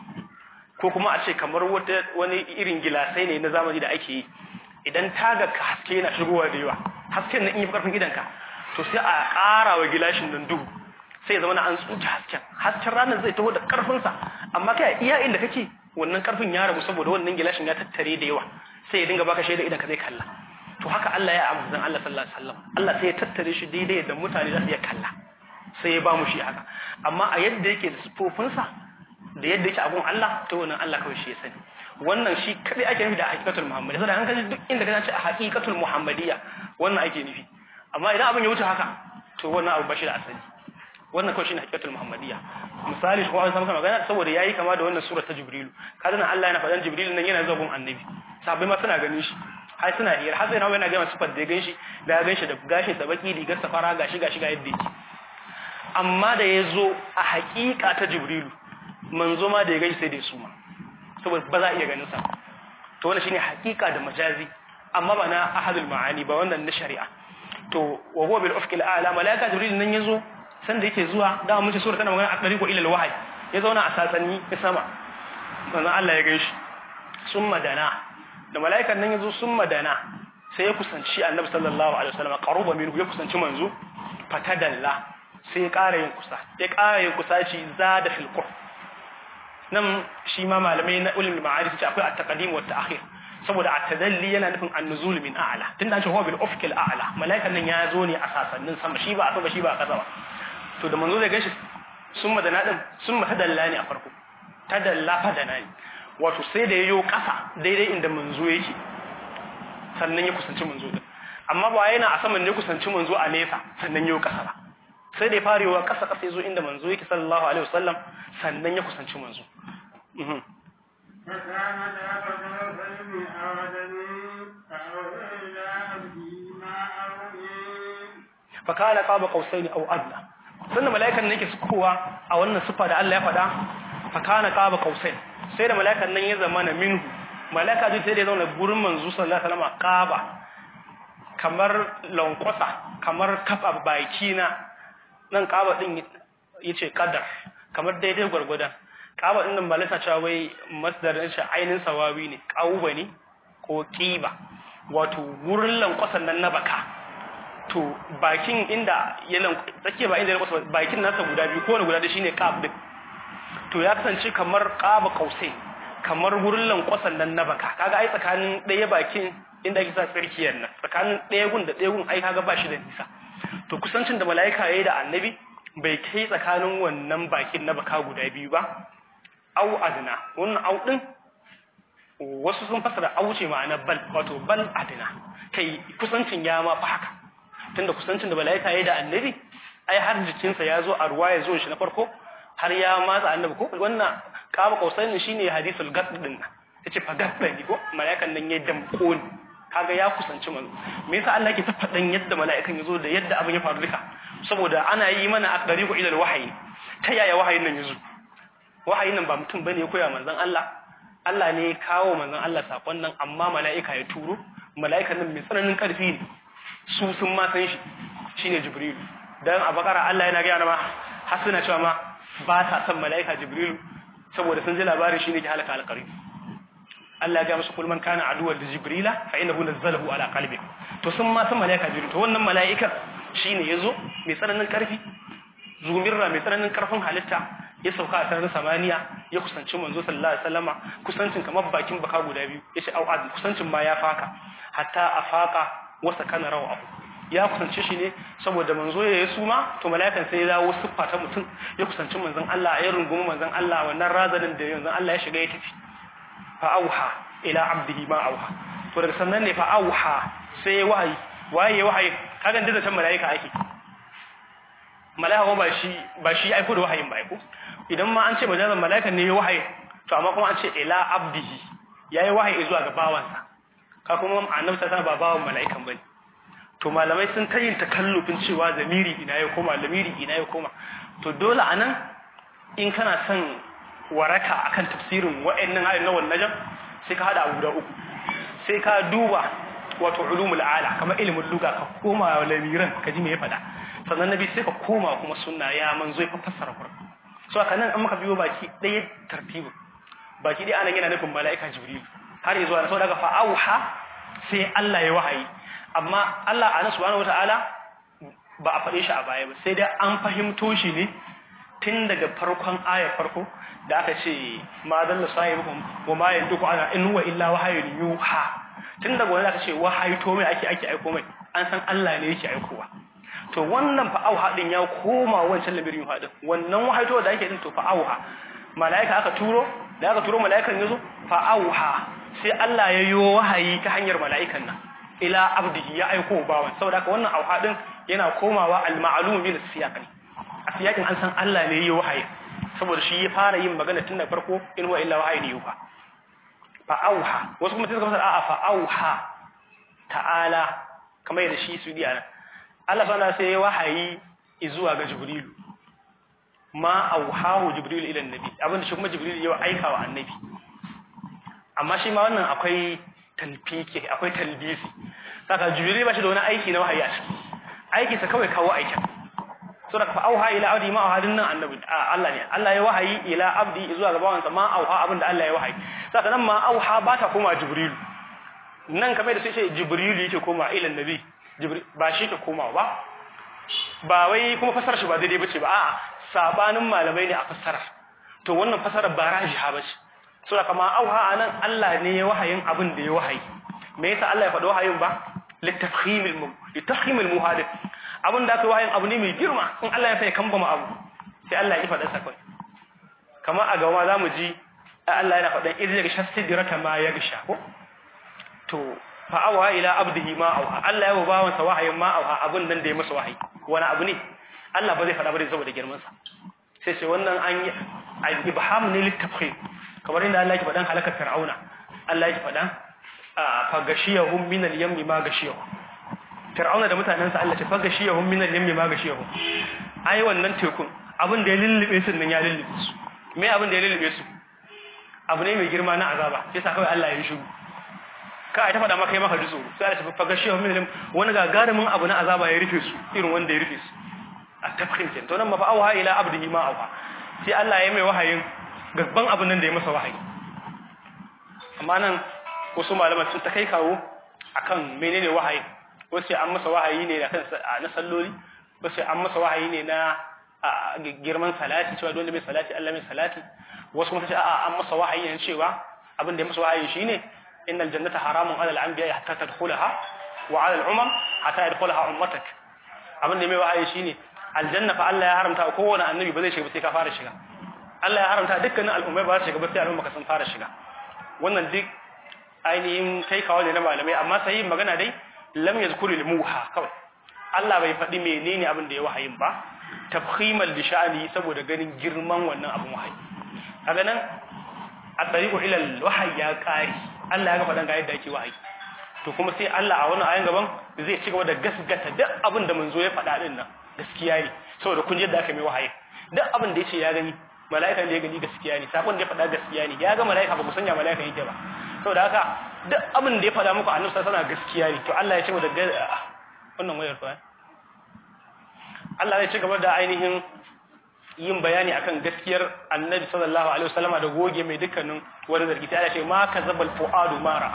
ko kuma a ce kamar wani irin gilasai ne na zamani da ake yi idan taga ka haske yana shigowa da yawa hasken nan in yi karfin idanka to sai a ƙara wa gilashin nan duhu sai zama na an tsuke hasken hasken ranar zai taho da karfinsa amma kai iya inda kake wannan karfin ya rabu saboda wannan gilashin ya tattare da yawa sai ya dinga baka shaida idan ka zai kalla to haka Allah ya amsa Allah sallallahu alaihi wasallam Allah sai ya tattare shi daidai da mutane za su iya kalla sai ya ba mu shi haka amma a yadda yake da sifofinsa da yadda yake abun Allah to wannan Allah kawai shi ya sani wannan shi kadai ake nufi da haqiqatul muhammadiyya saboda an kaji duk inda ka ce a haqiqatul muhammadiyya wannan ake nufi amma idan abin ya wuce haka to wannan abu ba shi da asali wannan kawai shine haqiqatul muhammadiyya misali ko an samu magana saboda yayi kama da wannan sura ta jibrilu kaga nan Allah yana faɗan jibrilu nan yana zuwa gun annabi sabai ma suna ganin shi har suna hiyar har sai na yana gama sifar da ya ganshi da ya ganshi da gashin sa baki rigar safara gashi gashi ga yadda yake amma da ya zo a haƙiƙa ta jibrilu manzo ma da ya ganshi sai da ya suma saboda ba za a iya ganin sa to wannan shine haƙiƙa da majazi amma ba na ahadul ma'ani ba wannan na shari'a to wa huwa bil ufqil a'la malaika jibril nan yazo san da yake zuwa da mun ce sura tana magana a dariqo ila al wahyi ya zauna a satsani ya sama manzo Allah ya ganshi summa dana da mala'ikan nan yazo sun madana sai ya kusanci annabi sallallahu alaihi wasallam qaruba minhu ya kusanci manzo fatadalla sai ya ƙara yin kusa ya ƙara yin kusaci zada fil qur nan shi ma malamai na ulul ma'arif ce akwai at-taqdim wa at-ta'khir saboda at-tadalli yana nufin an-nuzul min a'la tunda an ce huwa bil ufq al-a'la mala'ikan nan ya zo ne a sasannin sama shi ba a sama shi ba a kasa ba to da manzo zai gashi sun madana din sun matadalla ne a farko tadalla fadana ne wato sai da yayo kasa daidai inda manzo yake sannan ya kusanci manzo din amma ba yana a saman ne kusanci manzo a nesa sannan yayo kasa ba sai da ya fara yawa kasa kasa yazo inda manzo yake sallallahu alaihi wasallam sannan ya kusanci manzo mhm فكان ذاك الرجل أودني فأوحي إلى عبدي ما أوحي fa kana qaba qausaini aw adna sannan mala'ikan nan yake sukowa a wannan sifa da Allah ya faɗa fa kana qaba qausain sai da mala'ikan nan ya zama na minhu mala'ika zai sai da ya zauna gurin manzo sallallahu alaihi wasallam qaba kamar lankwasa kamar kafa baki na nan kaba din yace qadar kamar daidai gwargwadon kaba din nan ba lissa cewa wai masdarin shi ainin sawawi ne qauba ne ko qiba wato wurin lankwasan nan na baka to bakin inda ya tsakiya ba inda ya lankwasa bakin nasa guda biyu ko guda da shine qab din to ya kasance kamar qaba qausai kamar wurin lankwasan nan na baka kaga ai tsakanin ɗaya bakin inda ake sa tsirkiyar nan tsakanin ɗaya gun da ɗaya gun ai kaga ba shi da nisa to kusancin da mala'ika yayi da annabi bai kai tsakanin wannan bakin na baka guda biyu ba au adna wannan au din wasu sun fasara au ce ma'ana bal wato bal adna kai kusancin ya ma fa haka tunda kusancin da mala'ika yayi da annabi ai har jikinsa ya zo a ruwa ya zo shi na farko har ya matsa annabi ko wannan kaba kausain shine hadisul gad din yace fa gad ne ko mala'ikan nan ya damko ni kaga ya kusanci manzo me yasa Allah yake ta fadan yadda mala'ikan yazo da yadda abin ya faru duka saboda ana yi mana aqdariqu ila alwahyi ta yaya wahayin nan yazo wahayin nan ba mutum bane ya koya manzon Allah Allah ne ya kawo manzon Allah sakon nan amma mala'ika ya turo mala'ikan nan mai tsananin karfi ne su sun ma san shi shine jibril dan a bakara Allah yana ga ma har suna cewa ma ba ta san mala'ika jibril saboda sun ji labarin shine ke halaka alqari Allah ya ga musu kulman kana aduwar da jibrila fa innahu nazzalahu ala qalbi to sun ma san malaika jibril to wannan malaika shine yazo mai tsananin karfi zumirra mai tsananin karfin halitta ya sauka a sararin samaniya ya kusanci manzo sallallahu alaihi wasallama kusancin kamar bakin baka guda biyu yace au ad kusancin ma ya faka hatta afaka wasa kana rawa ya kusance shi ne saboda manzo ya yi suma to mala'ikan sai ya dawo siffa ta mutum ya kusanci manzon Allah ya rungumi manzon Allah wannan razanin da manzon Allah ya shiga ya tafi fa auha ila abdihi ma auha to daga sannan ne fa auha sai ya wahayi waye ya wahayi kaga da can mala'ika ake mala'ika ba shi ba shi aiko da wahayin ba aiko idan ma an ce majazan mala'ikan ne ya wahayi to amma kuma an ce ila abdihi yayi wahayi zuwa ga bawansa ka kuma annabi sallallahu ba bawan mala'ikan bane to malamai sun ta yin takallufin cewa zamiri ina ya koma lamiri ina ya koma to dole anan in kana son waraka akan tafsirin wa'annan ayoyin na wannan sai ka hada abu da uku sai ka duba wato ulumul ala kamar ilimin luga ka koma lamiran ka ji me ya fada sannan nabi sai ka koma kuma sunna ya manzo ya fassara Qur'an so haka nan an maka biyo baki ɗaya tartibu baki dai anan yana nufin mala'ika jibril har yanzu ana saboda fa auha sai Allah ya wahayi amma Allah ana subhanahu wataala ba a faɗe shi a baya ba sai dai an fahimto shi ne tun daga farkon ayar farko da aka ce ma dalla sahibukum wa ma yantuku ana in huwa illa wahayun yuha tun daga wani aka ce wahayi to mai ake ake aiko mai an san Allah ne yake aikowa to wannan fa auha din ya koma wancan labirin yuha din wannan wahayi to da ake din to fa auha malaika aka turo da aka turo malaikan yazo fa auha sai Allah ya yi wahayi ta hanyar malaikan nan ila abdihi ya aiko bawan saboda haka wannan auha din yana komawa al-ma'lum min as-siyaq a siyakin an san Allah ne yi wahayi saboda shi ya fara yin magana tun da farko in huwa illa wahayi ne yuha fa auha wasu kuma suka fasara a'a fa auha ta'ala kamar yadda shi su diya nan Allah subhanahu sai ya wahayi zuwa ga Jibril ma auhahu Jibril ila annabi abinda shi kuma Jibril ya aika wa annabi amma shi ma wannan akwai talfiki akwai talbisi saka Jibril ba shi da wani aiki na wahayi a ciki aiki sa kawai kawo aikin sura fa auha ila abdi ma auha nan annabi Allah ne Allah ya wahayi ila abdi zuwa ga bawansa ma auha abinda Allah ya wahayi saka nan ma auha ba ta koma jibril nan kamar da sai ce jibril yake koma ila annabi jibril ba shi ke koma ba ba wai kuma fasar shi ba daidai bace ba a'a sabanin malamai ne a fasara to wannan fasara ba rajiha bace sura kama auha anan Allah ne ya wahayin abin da ya wahayi me yasa Allah ya faɗi wahayin ba litafkhimil mu litafkhimil muhadith abin da aka wahayin abu ne mai girma in Allah ya sai kambama abu sai Allah ya faɗa sakai kamar a gaba za mu ji Allah yana faɗan idan ya gasha sidrata ma ya gasha ko to fa awa ila abdihi ma awa Allah ya ba wansa wahayin ma awa abin nan da ya masa wahayi wani abu ne Allah ba zai faɗa ba dai saboda girman sa sai sai wannan an yi ibham ne litafkhim kamar inda Allah ya faɗan halakar fir'auna Allah ya faɗan fa gashiyahum min al-yammi ma gashiyahum fir'auna da mutanensa Allah ce faga shi yahum min al-yammi ma gashi yahum ai wannan tekun abin da ya lullube su nan ya lullube su me abin da ya lullube su abu ne mai girma na azaba yasa kawai Allah ya yi shiru ka ai ta faɗa maka kai maka dutso sai Allah ce faga shi yahum min al wani gagarumin abu na azaba ya rufe su irin wanda ya rufe su at-tafkhim kenan to nan ma fa auha ila abdihi ma auha sai Allah ya mai wahayin gabban abin nan da ya masa wahayi amma nan wasu malaman sun ta kai kawo akan menene wahayi wasu an masa wahayi ne akan na salloli wasu an masa wahayi ne na girman salati cewa dole mai salati Allah mai salati wasu kuma ce a'a an masa wahayi ne cewa abin da ya masa wahayi shine innal jannata haramun ala al-anbiya hatta tadkhulaha wa ala al-umam hatta yadkhulaha ummatak abin da mai wahayi shine aljanna fa Allah ya haramta kowane annabi ba zai shiga ba sai ka fara shiga Allah ya haramta dukkanin al'ummai ba za su shiga ba sai al'umma ka sun fara shiga wannan duk ainihin kai kawo ne na malamai amma sai magana dai lam yazkuru al-muha kawai Allah bai faɗi menene abin da ya wahayin ba tafhimal li sha'ani saboda ganin girman wannan abin wahayi kaga nan at-tariqu ila al-wahyi ya qari Allah ya ga faɗan ga yadda ake wahayi to kuma sai Allah a wannan ayan gaban zai ci gaba da gasgata duk abin da manzo ya faɗa din nan gaskiya ne saboda kun yadda aka mai wahayi duk abin da yace ya gani mala'ikan da ya gani gaskiya ne sakon da ya faɗa gaskiya ne ya ga mala'ika ba ku sanya mala'ika yake ba saboda haka duk abin da ya faɗa muku annabi sallallahu alaihi gaskiya ne to Allah ya ce da wannan wayar fa Allah ya ci gaba da ainihin yin bayani akan gaskiyar annabi sallallahu alaihi wasallama da goge mai dukkanin wani zargi sai Allah ya ce ma kazabal fuadu ma ra'a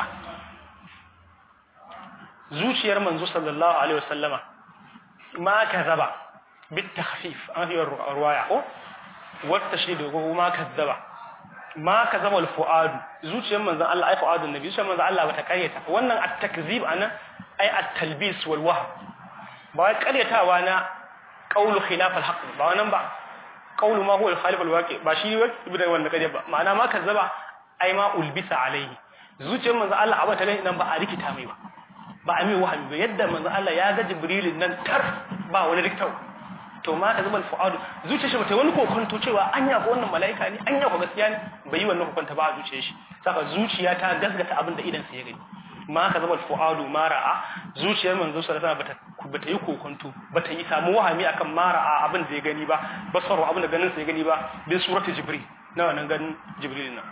zuciyar manzo sallallahu alaihi wasallama ma kazaba bit takhfif an yi ruwaya ko wata shi da kuma kazzaba ma kazaba al fuadu zuciyar manzon Allah ai fuadun nabi zuciyar manzon Allah bata karyata wannan at takzib anan ai at talbis wal wahm ba wai karyatawa na qawlu khilaf al haqq ba wannan ba qawlu ma huwa al khalif al waqi ba shi ibn wannan kaje ba ma'ana ma kazzaba ai ma ulbisa alaihi zuciyar manzon Allah abata nan ba a rikita mai ba ba a mai wahami ba yadda manzon Allah ya ga jibrilin nan tar ba wani rikitau to ma ka zama fu'adu zuciyar shi bata wani kokonto cewa anya ko wannan malaika ne anya ko gaskiya ne bai yi wannan kokonta ba a zuciyar shi saka zuciya ta gasgata abin da idan sa ya gani ma ka zama fu'adu ma ra'a zuciyar manzo sallallahu alaihi wasallam bata yi kokonto bata yi samu wahami akan ma ra'a abin da ya gani ba basaru abin da ganin sa ya gani ba bin surati jibril na wannan ganin jibril nan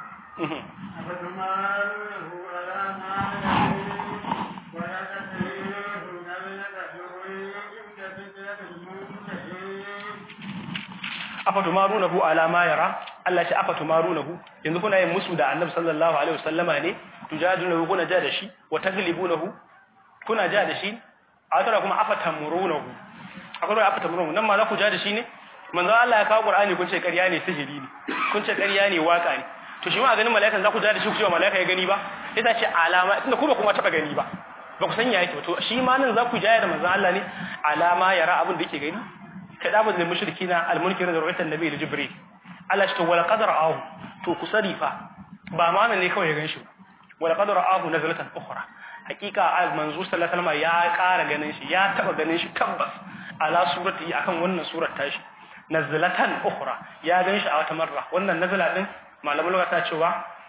afatumarunahu ala ma yara Allah shi afatumarunahu yanzu kuna yin musu da Annabi sallallahu alaihi wasallama ne tujadiluhu kuna ja da shi wa taglibunahu kuna ja da shi a tara kuma afatamurunahu akwai afatamurunahu nan ma za ku ja da shi ne manzo Allah ya kawo Qur'ani kun ce ƙarya ne sihiri ne kun ce ƙarya ne waka ne to shi ma a ganin mala'ikan za ku ja da shi ku ce mala'ika ya gani ba ita ce alama tunda ku ba kuma taba gani ba ba ku san ya yake to shi ma nan za ku jaya da manzo Allah ne alama yara abin da yake gani kadabul lil mushrikina al munkir da ru'yatan nabi da jibril Allah shi to wala qadara ahu to ku sarifa ba ma nan ne kawai ya ganshi wala qadara ahu nazalatan ukhra hakika al manzo sallallahu alaihi wasallam ya ƙara ganin shi ya taba ganin shi tabbas ala surati akan wannan surar tashi nazalatan ukhra ya ganshi a wata marra wannan nazala din malamin lugha ta cewa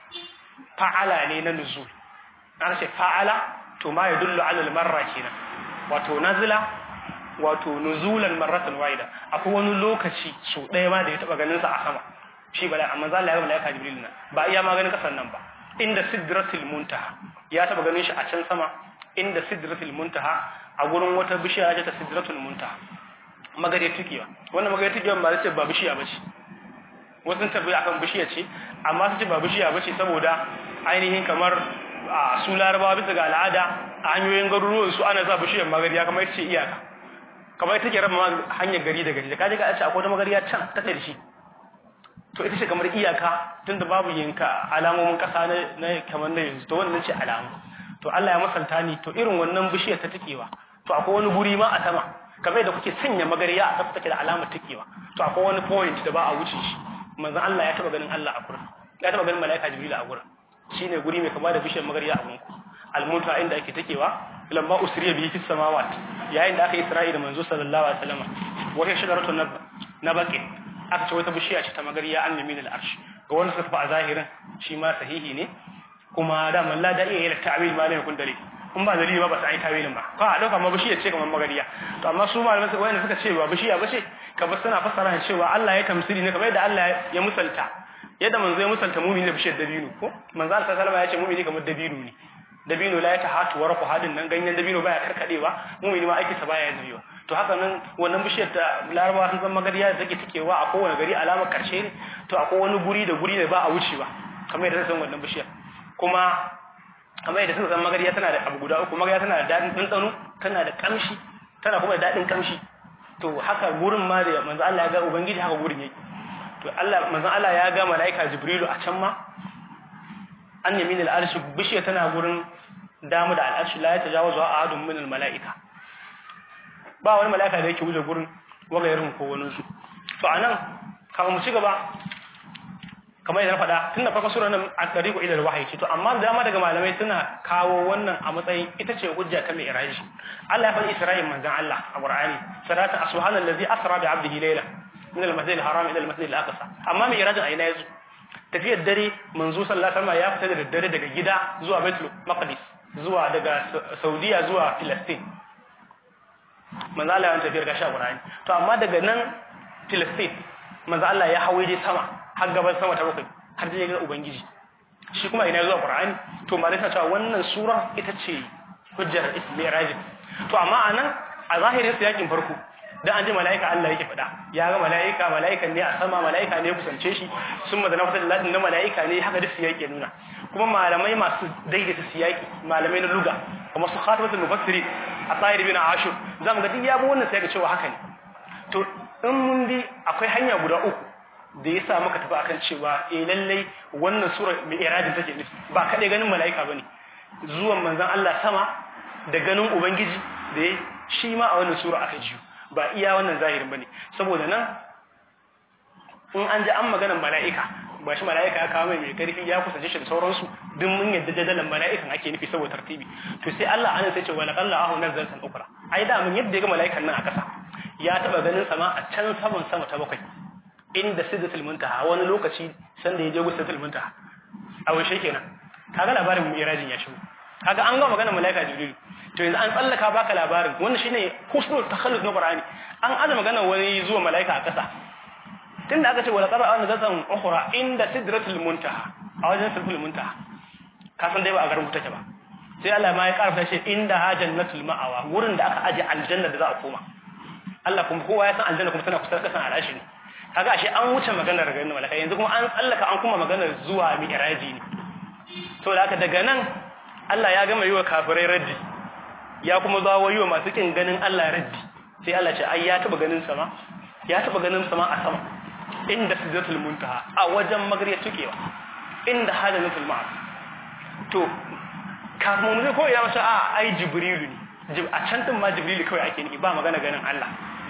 fa'ala ne na nuzul an ce fa'ala to ma yadullu ala al marra kenan wato nazala wato nuzulan marratan wahida akwai wani lokaci so ɗaya ma da ya taba ganin sa a sama shi bala amma za Allah ya malaika jibril nan ba iya ma ganin kasan nan ba inda sidratul muntaha ya taba ganin shi a can sama inda sidratul muntaha a gurin wata bishiya ta sidratul muntaha magare tukiwa wannan magare tukiwa ba ce ba bishiya bace wasu tabbai akan bishiya ce amma su ce ba bishiya bace saboda ainihin kamar a su larabawa bisa ga al'ada a hanyoyin garuruwan su ana sa bishiyar magariya kamar ce iyaka kamar take raba hanyar gari da gari da kaje ka ce akwai wata magariya can ta da shi to ita ce kamar iyaka tunda babu yinka alamomin kasa na kamar na yanzu to wannan ce alamu to Allah ya masalta ni to irin wannan bishiyar ta takewa to akwai wani guri ma a sama kamar da kuke sanya magariya a tafi take da alamar takewa to akwai wani point da ba a wuce shi manzon Allah ya taba ganin Allah a gurin ya taba ganin malaika Jibril a gurin shine guri mai kama da bishiyar magariya a gunku almunta inda ake takewa lamma usriya bihi fis samawat yayin da aka Isra'i da manzo sallallahu alaihi wasallam wata shajaratu na baqi aka ce wata bishiya ce ta magariya an yamin al-arsh ga wanda suka fa a zahirin shi ma sahihi ne kuma da man la da iya yin ta'wil ma ne kun dare in ba dalili ba ba sai tawilin ba ka a dauka ma bishiya ce kamar magariya to amma su malaman su wayanda suka ce ba bishiya ba ce kamar suna fassara cewa Allah ya tamsili ne kamar yadda Allah ya musalta yadda manzo ya musalta mumini da bishiyar dabino ko manzo Allah sallallahu alaihi wasallam ya ce mumini kamar dabino ne dabino la ya tahatu wa rafu hadin nan ganyen dabino baya karkadewa mumini ma aiki sa baya zubewa to haka nan wannan bishiyar ta larabawa sun san magariya da take tikewa a kowane gari alamar karshe ne to akwai wani guri da guri da ba a wucewa kamar yadda san wannan bishiyar kuma kamar yadda suka san magariya tana da abu guda uku magariya tana da daɗin ɗanɗano tana da ƙamshi tana kuma da daɗin ƙamshi to haka gurin ma da manzo Allah ya ga ubangiji haka gurin yake to Allah manzo Allah ya ga malaika Jibrilu a can ma an yamin al-arshi bishiya tana gurin damu da al-arshi la yatajawazu ahadun min al-malaika ba wani malaika da yake wuce gurin wagayarin ko wani su to anan kamar mu ci gaba kamar yadda na faɗa tun da farkon sura nan a tariqu ila al-wahyi ce to amma da dama daga malamai suna kawo wannan a matsayin ita ce hujja ta mai iraji Allah ya faɗi Isra'il manzon Allah a Qur'ani salatu subhanallazi asra bi 'abdihi layla min al-masjid al-haram ila al-masjid al-aqsa amma mai irajin aina yazo tafiyar dare manzo sallallahu alaihi wasallam ya fita da dare daga gida zuwa Baitul Maqdis zuwa daga Saudiya zuwa Palestine manzo Allah ya tafiyar gashi a Qur'ani to amma daga nan Palestine manzo Allah ya hawo dai sama har gaban sama ta bakwai har da ga ubangiji shi kuma ina zuwa qur'ani to malai ta cewa wannan sura ita ce hujjar ismiraj to amma anan a zahirin yakin farko dan an ji malaika Allah yake faɗa ya ga malaika malaikan ne a sama malaika ne kusance shi sun madana fata da na malaika ne haka da siyaki nuna kuma malamai masu daidaita siyaki malamai na luga kuma su khatibatul mufassiri a tsahir bin ashur zamu ga duk yabo wannan sai ga cewa haka ne to in mun di akwai hanya guda uku da ya sa muka tafi akan cewa eh lallai wannan sura mai iradin take nufi ba kadai ganin mala'ika bane zuwan manzon Allah sama da ganin ubangiji da ya shi ma a wannan sura aka jiyo ba iya wannan zahirin bane saboda nan in an ji an maganar mala'ika ba shi mala'ika ya kawo mai mai karfi ya kusance shi da sauransu duk mun yadda jadalan mala'ikan ake nufi saboda tartibi to sai Allah anan sai ce wala qalla ahu nazalatan ukra ai da mun yadda ga mala'ikan nan a kasa ya taba ganin sama a can saman sama ta bakwai inda sidratul muntaha wani lokaci sanda ya je gusa sidratul muntaha a washe kenan kaga labarin mirajin ya shigo kaga an ga magana malaika jibril to yanzu an tsallaka baka labarin wannan shine husnul takhallus na qur'ani an aza magana wani zuwa malaika a kasa tunda aka ce wala qara an zatan ukhra inda sidratul muntaha a wajen sidratul muntaha ka san dai ba a garin take ba sai Allah ma ya karfa shi inda hajannatul ma'awa wurin da aka aje aljanna da za a koma Allah kuma kowa ya san aljanna kuma tana kusa kasan alashi ne kaga ashe an wuce maganar ganin malaka yanzu kuma an tsallaka an kuma maganar zuwa mi'raji ne to da haka daga nan Allah ya gama yi wa kafirai raddi ya kuma zawo yi wa masu kin ganin Allah raddi sai Allah ce ai ya taba ganin sama ya taba ganin sama a sama inda sidratul muntaha a wajen magriya tukewa inda hadanatul ma'a to kafin mu ko ya masa a ai jibrilu ne a can din ma jibrilu kawai ake nufi ba magana ganin Allah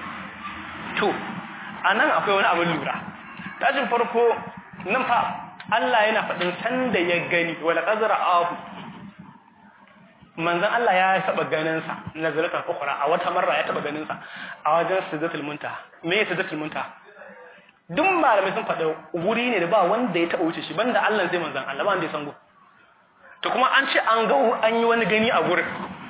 to anan akwai wani abin lura tashin farko nan fa Allah yana faɗin sanda ya gani wala qazara ahu manzon Allah ya taba ganin sa nazaratan ukhra a wata marra ya taba ganin sa a wajen sidratul muntaha me sidratul muntaha duk malamai sun faɗa wuri ne da ba wanda ya taba wuce shi banda Allah sai manzon Allah ba wanda ya san gu to kuma an ce an ga an yi wani gani a gurin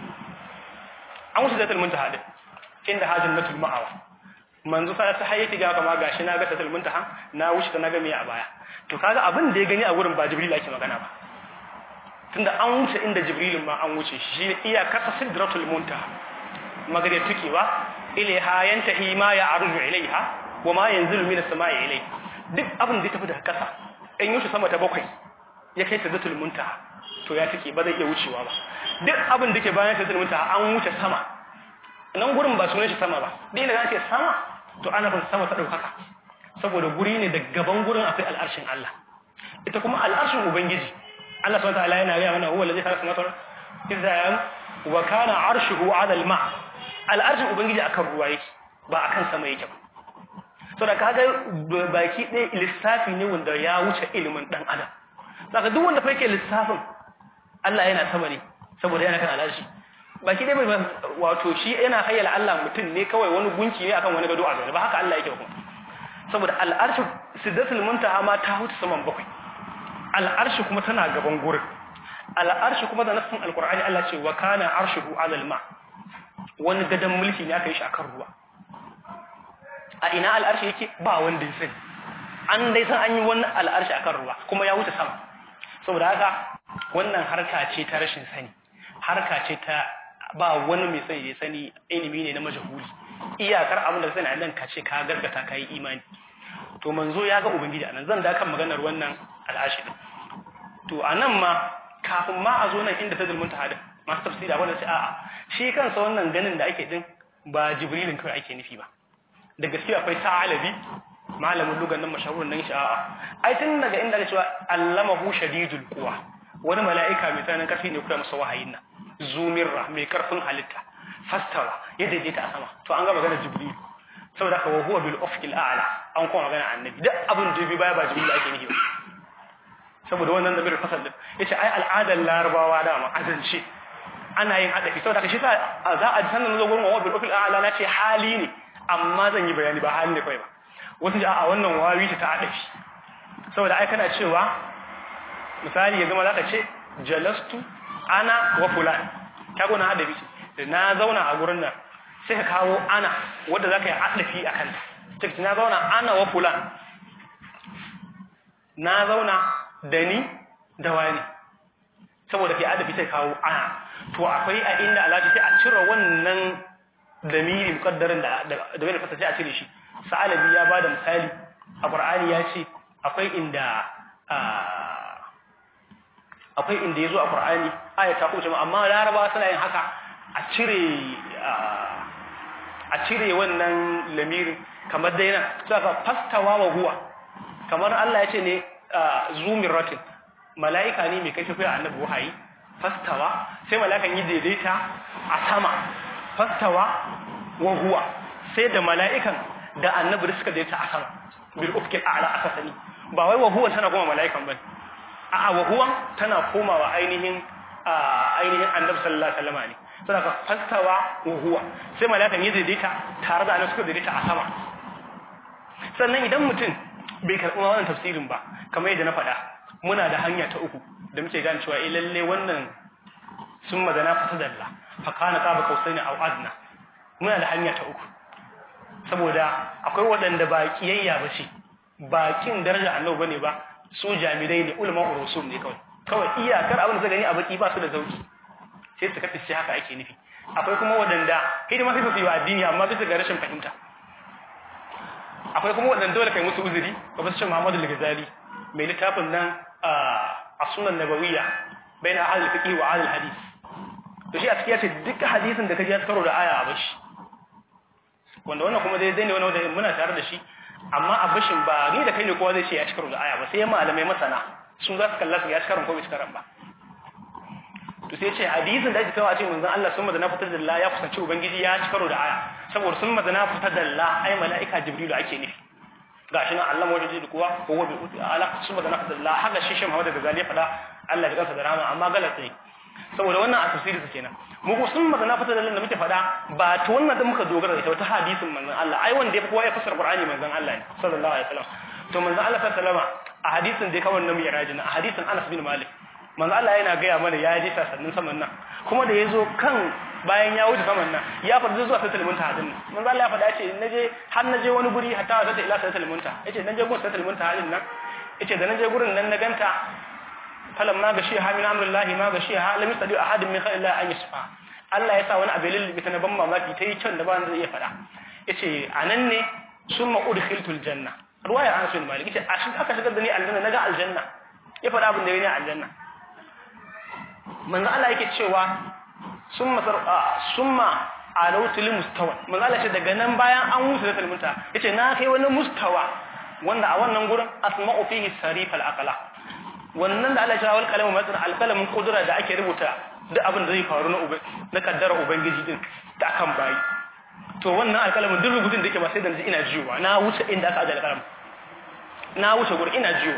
an wuce sidratul muntaha din inda hajjatul ma'awa manzo sa ta hayyati ga kama gashi na ga sidratul muntaha na wuce ta na ga me a baya to kaga abin da ya gani a gurin ba jibril ake magana ba tunda an wuce inda jibrilin ma an wuce shi iya kasa sidratul muntaha magare tukewa ilaiha yantahi ma ya arju ilaiha wa ma yanzilu min as-sama'i ilai duk abin da ya tafi daga kasa in yushi sama ta bakwai ya kai sidratul muntaha to ya take ba zai iya wucewa ba duk abin da ke bayan sidratul muntaha an wuce sama nan gurin ba sunan shi sama ba dai da ce sama to ana bin sama ta daukaka saboda guri ne da gaban gurin akwai al'arshin Allah ita kuma al'arshin ubangiji Allah subhanahu wataala yana gaya mana huwa allazi khalaqa samawati idza yam wa kana arshuhu 'ala al-ma al-arshin ubangiji akan ruwa yake ba akan sama yake ba so da kaga baki ɗaya lissafi ne wanda ya wuce ilimin dan adam saka duk wanda fa yake lissafin Allah yana sama ne saboda yana kan al'arshi baki ɗaya bai wato shi yana hayyala Allah mutum ne kawai wani gunki ne akan wani gado a zaune ba haka Allah yake ba kuma saboda al'arshi sidratul muntaha ma ta huta saman bakwai al'arshi kuma tana gaban gurin al'arshi kuma da nassin alqur'ani Allah ce wa kana arshuhu 'ala al-ma wani gadan mulki ne aka yi shi akan ruwa a ina al'arshi yake ba wanda ya sani an dai san an yi wani al'arshi akan ruwa kuma ya wuce sama saboda haka wannan harka ce ta rashin sani harka ce ta ba wani mai sani da sani ilimi ne na majahuli iyakar abin da sai nan ka ce ka gargata ka yi imani to manzo ya ga ubangiji anan zan da kan maganar wannan al'ashi din to anan ma kafin ma a zo nan inda ta zulmunta hadin masu tafsiri abin da ce a'a shi kansa wannan ganin da ake din ba jibrilin kawai ake nufi ba da gaskiya akwai ta'alabi malamin lugan nan mashahurin nan shi a'a ai tun daga inda ake cewa allamahu shadidul quwa wani mala'ika mai tsananin karfi ne kuma masa wahayin nan zumirra mai karfin halitta fastawa ya daidaita a sama to an ga magana jibril saboda ka huwa bil ufqil a'la an kuma magana annabi duk abin da bi baya ba jibril ake nufi ba saboda wannan da bil fasal din yace ai al'adar larabawa dama azance ana yin hadafi saboda ka shi sa za a sanin zo gurin huwa bil ufqil a'la na ce hali ne amma zan yi bayani ba hali ne kai ba wasu ji a wannan wawi ta hadafi saboda ai kana cewa misali ya zama zaka ce jalastu ana wa fulan kago na hadafi ce na zauna a gurin nan sai ka kawo ana wadda za ka yi adafi a kanta cikin na zauna ana wa fulan na zauna da ni da wani saboda ke adafi sai kawo ana to akwai a inda alaji sai a cire wannan damiri mukaddarin da da wani fasa sai a cire shi sa'alabi ya bada misali a qur'ani ya ce akwai inda akwai inda yazo a qur'ani aya ta kuma amma laraba suna yin haka a cire a cire wannan lamirin kamar dai nan saka fastawa wa huwa kamar Allah ya ce ne zumiratin mala'ika ne mai kai tafiya annabi wahayi fastawa sai mala'ikan yi daidaita a sama fastawa wa huwa sai da mala'ikan da annabi suka daidaita a sama bil ufkil a'la aka sani ba wai wa huwa tana kuma mala'ikan bane a'a wa huwa tana komawa ainihin ainihin annabi sallallahu alaihi wasallam ne saboda fastawa wa huwa sai mala'ikan yi daidaita tare da annabi suka daidaita a sama sannan idan mutum bai karɓi wannan tafsirin ba kamar yadda na faɗa muna da hanya ta uku da muke gane cewa eh lalle wannan sun magana fata dalla fa kana qaba kausaini aw adna muna da hanya ta uku saboda akwai waɗanda ba kiyayya ba ce bakin daraja annabi bane ba su jami'ai ne ulama urusul ne kawai kawai iyakar abin da suka gani a baki ba su da zauki sai su kafi haka ake nufi akwai kuma waɗanda hidima sai su yi wa addini amma bisa ga rashin fahimta akwai kuma waɗanda dole kai musu uzuri ba su ce Muhammadu al-Ghazali mai littafin nan a sunan nabawiyya bayan ahlul fiqh wa ahlul hadith to shi a cikin yace duk hadisin da kaji ya karo da aya a bashi wanda wannan kuma dai zai ne wani wanda muna tare da shi amma a bashin ba ni da kai ne kowa zai ce ya ci karo da aya ba sai malamai masana su za su kalla su ya ci karon ko bai ci karon ba to sai ce hadisin da ake kawo a ce manzon Allah sun madana fitar da Allah ya kusanci ubangiji ya ci karo da aya saboda sun madana fitar da Allah ai mala'ika jibrilu ake nufi gashi nan Allah wajen da kuwa ko wabi uti ala sun madana fitar da Allah haka shi shi Muhammad da Ghazali ya faɗa Allah ya kansa da rama amma galat ne saboda wannan a tafsiri su kenan mu ko sun magana fitar da Allah da muke faɗa ba ta wannan da muka dogara da ita wata hadisin manzon Allah ai wanda ya fi kowa ya fassara Qur'ani manzon Allah ne sallallahu alaihi wasallam to manzon Allah sallallahu alaihi wasallam a hadisin da ya kawo nan mi'rajin a hadisin Anas bin Malik manzo Allah yana gaya mana ya ji sasannin saman nan kuma da yazo kan bayan ya wuce saman nan ya fada zuwa sai talmunta hadin nan manzo Allah ya fada ce naje har naje wani guri hatta wata ila sai talmunta yace naje gun sai talmunta hadin nan yace da naje gurin nan na ganta falam ma gashi ha min amrillahi ma gashi ha lam yastadi ahadin min khalillah an yasfa Allah ya sa wani abin lilbi ta na ban mamaki ta yi can da ba zai iya fada yace anan ne summa udkhiltul janna ruwaya Anas bin Malik yace aka shigar da ni aljanna naga aljanna ya fada abin da ya ne aljanna manzo Allah yake cewa summa summa alautul mustawa manzo Allah ce daga nan bayan an wuce da talmunta yace na kai wani mustawa wanda a wannan gurin asma'u fihi sarif al-aqla wannan da Allah ya wal kalamu matsan al-kalamin kudura da ake rubuta duk abin da zai faru na ubai na kaddara ubangiji din da akan bayi to wannan alkalamin duk rubutun da yake ba sai da ina jiwa na wuce inda aka aje alkalam na wuce gurin ina jiwa